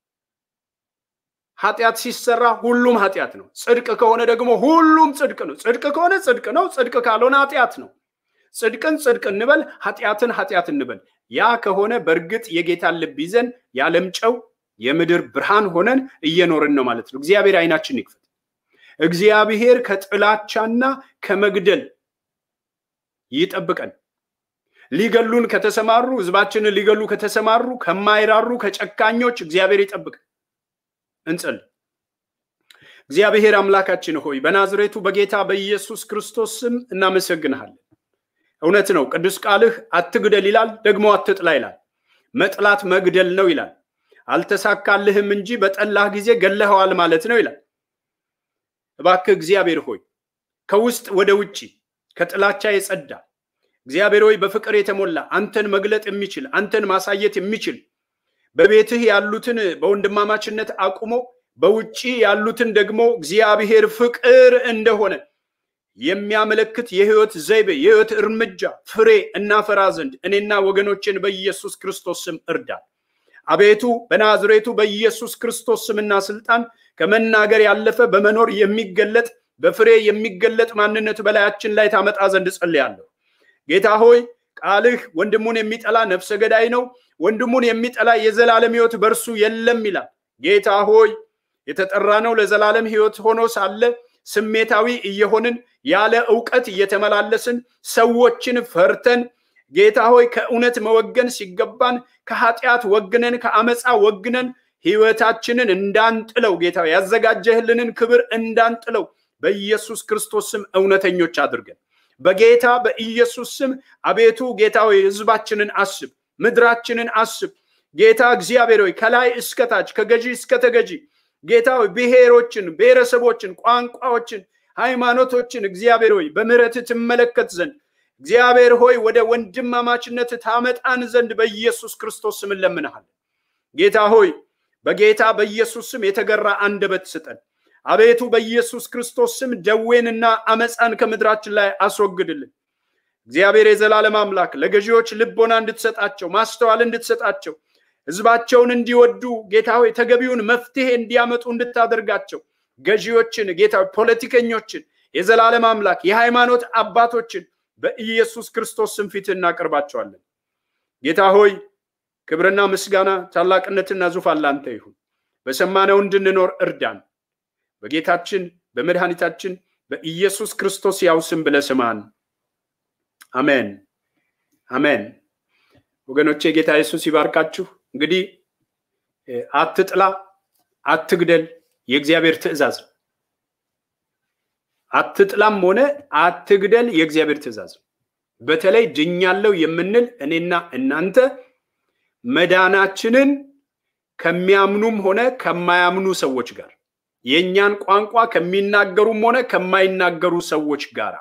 ኃጢአት ሲሰራ ሁሉም ኃጢአት ነው። ጽድቅ ከሆነ ደግሞ ሁሉም ጽድቅ ነው። ጽድቅ ከሆነ ጽድቅ ነው። ጽድቅ ካልሆነ ኃጢአት ነው። ጽድቅን ጽድቅ እንበል፣ ኃጢአትን ኃጢአት እንበል። ያ ከሆነ በእርግጥ የጌታን ልብ ይዘን የዓለም ጨው የምድር ብርሃን ሆነን እየኖርን ነው ማለት ነው። እግዚአብሔር አይናችን ይክፈት። እግዚአብሔር ከጥላቻና ከመግደል ይጠብቀን። ሊገሉን ከተሰማሩ ህዝባችንን ሊገሉ ከተሰማሩ ከማይራሩ ከጨካኞች እግዚአብሔር ይጠብቀን። እንጸልይ። እግዚአብሔር አምላካችን ሆይ በናዝሬቱ በጌታ በኢየሱስ ክርስቶስ ስም እናመሰግንሃለን። እውነት ነው፣ ቅዱስ ቃልህ አትግደል ይላል፣ ደግሞ አትጥላ ይላል። መጥላት መግደል ነው ይላል። አልተሳካልህም እንጂ በጠላህ ጊዜ ገለኸዋል ማለት ነው ይላል። እባክህ እግዚአብሔር ሆይ ከውስጥ ወደ ውጭ ከጥላቻ የጸዳ እግዚአብሔር ሆይ በፍቅር የተሞላ አንተን መግለጥ የሚችል አንተን ማሳየት የሚችል በቤትህ ያሉትን በወንድማማችነት አቁሞ በውጭ ያሉትን ደግሞ እግዚአብሔር ፍቅር እንደሆነ የሚያመለክት የህይወት ዘይቤ የህይወት እርምጃ ፍሬ እናፈራ ዘንድ እኔና ወገኖችን በኢየሱስ ክርስቶስ ስም እርዳን። አቤቱ በናዝሬቱ በኢየሱስ ክርስቶስ ስምና ስልጣን ከመናገር ያለፈ በመኖር የሚገለጥ በፍሬ የሚገለጥ ማንነት በላያችን ላይ ታመጣ ዘንድ ጸልያለሁ። ጌታ ሆይ ቃልህ ወንድሙን የሚጠላ ነፍሰ ገዳይ ነው፣ ወንድሙን የሚጠላ የዘላለም ህይወት በእርሱ የለም ይላል። ጌታ ሆይ የተጠራ ነው ለዘላለም ህይወት ሆኖ ሳለ ስሜታዊ እየሆንን ያለ እውቀት እየተመላለስን ሰዎችን ፈርተን ጌታ ሆይ ከእውነት መወገን ሲገባን ከኃጢአት ወግነን ከአመፃ ወግነን ህይወታችንን እንዳንጥለው ጌታ ያዘጋጀህልንን ክብር እንዳንጥለው በኢየሱስ ክርስቶስ ስም እውነተኞች አድርገን በጌታ በኢየሱስ ስም አቤቱ ጌታ ሆይ ህዝባችንን አስብ፣ ምድራችንን አስብ። ጌታ እግዚአብሔር ሆይ ከላይ እስከታች ከገዢ እስከ ተገዢ ጌታ ሆይ ብሔሮችን፣ ብሔረሰቦችን፣ ቋንቋዎችን፣ ሃይማኖቶችን እግዚአብሔር ሆይ በምህረት ትመለከት ዘንድ እግዚአብሔር ሆይ ወደ ወንድማማችነት ታመጣን ዘንድ በኢየሱስ ክርስቶስ ስም እንለምንሃለን። ጌታ ሆይ በጌታ በኢየሱስ ስም የተገራ አንደበት ስጠን። አቤቱ በኢየሱስ ክርስቶስ ስም ደዌንና አመፃን ከምድራችን ላይ አስወግድልን። እግዚአብሔር የዘላለም አምላክ ለገዢዎች ልቦና እንድትሰጣቸው ማስተዋል እንድትሰጣቸው ህዝባቸውን እንዲወዱ ጌታ ሆይ ተገቢውን መፍትሄ እንዲያመጡ እንድታደርጋቸው ገዢዎችን ጌታ ፖለቲከኞችን የዘላለም አምላክ የሃይማኖት አባቶችን በኢየሱስ ክርስቶስ ስም ፊት እናቀርባቸዋለን። ጌታ ሆይ ክብርና ምስጋና ታላቅነትና ዙፋን ላንተ ይሁን። በሰማነው እንድንኖር እርዳን። በጌታችን በመድኃኒታችን በኢየሱስ ክርስቶስ ያው ስም ብለህ ስማን። አሜን አሜን። ወገኖቼ ጌታ ኢየሱስ ይባርካችሁ። እንግዲህ አትጥላ፣ አትግደል የእግዚአብሔር ትእዛዝ ነው። አትጥላም ሆነ አትግደል የእግዚአብሔር ትእዛዝ ነው። በተለይ ድኛለው የምንል እኔና እናንተ መዳናችንን ከሚያምኑም ሆነ ከማያምኑ ሰዎች ጋር የእኛን ቋንቋ ከሚናገሩም ሆነ ከማይናገሩ ሰዎች ጋር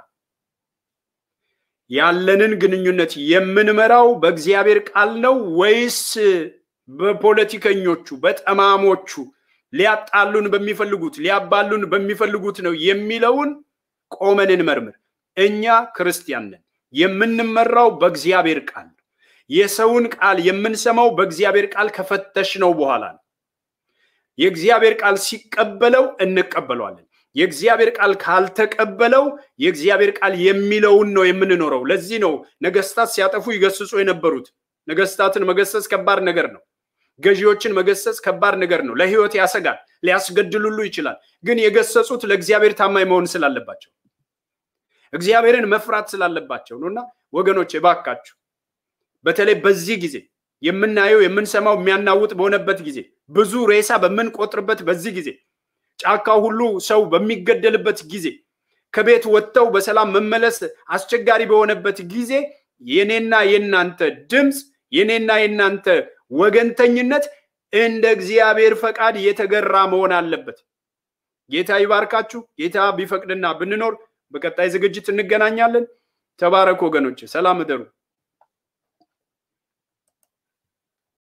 ያለንን ግንኙነት የምንመራው በእግዚአብሔር ቃል ነው ወይስ በፖለቲከኞቹ በጠማሞቹ ሊያጣሉን በሚፈልጉት ሊያባሉን በሚፈልጉት ነው የሚለውን ቆመን እንመርምር። እኛ ክርስቲያን ነን። የምንመራው በእግዚአብሔር ቃል ነው። የሰውን ቃል የምንሰማው በእግዚአብሔር ቃል ከፈተሽ ነው በኋላ ነው። የእግዚአብሔር ቃል ሲቀበለው እንቀበለዋለን። የእግዚአብሔር ቃል ካልተቀበለው የእግዚአብሔር ቃል የሚለውን ነው የምንኖረው። ለዚህ ነው ነገስታት ሲያጠፉ ይገስጹ የነበሩት። ነገስታትን መገሰጽ ከባድ ነገር ነው። ገዢዎችን መገሰጽ ከባድ ነገር ነው። ለህይወት ያሰጋል፣ ሊያስገድሉሉ ይችላል። ግን የገሰጹት ለእግዚአብሔር ታማኝ መሆን ስላለባቸው እግዚአብሔርን መፍራት ስላለባቸው ነው። እና ወገኖች እባካችሁ በተለይ በዚህ ጊዜ የምናየው የምንሰማው የሚያናውጥ በሆነበት ጊዜ ብዙ ሬሳ በምንቆጥርበት በዚህ ጊዜ ጫካው ሁሉ ሰው በሚገደልበት ጊዜ ከቤት ወጥተው በሰላም መመለስ አስቸጋሪ በሆነበት ጊዜ የኔና የናንተ ድምፅ የኔና የናንተ ወገንተኝነት እንደ እግዚአብሔር ፈቃድ የተገራ መሆን አለበት። ጌታ ይባርካችሁ። ጌታ ቢፈቅድና ብንኖር በቀጣይ ዝግጅት እንገናኛለን። ተባረኩ ወገኖች፣ ሰላም እደሩ።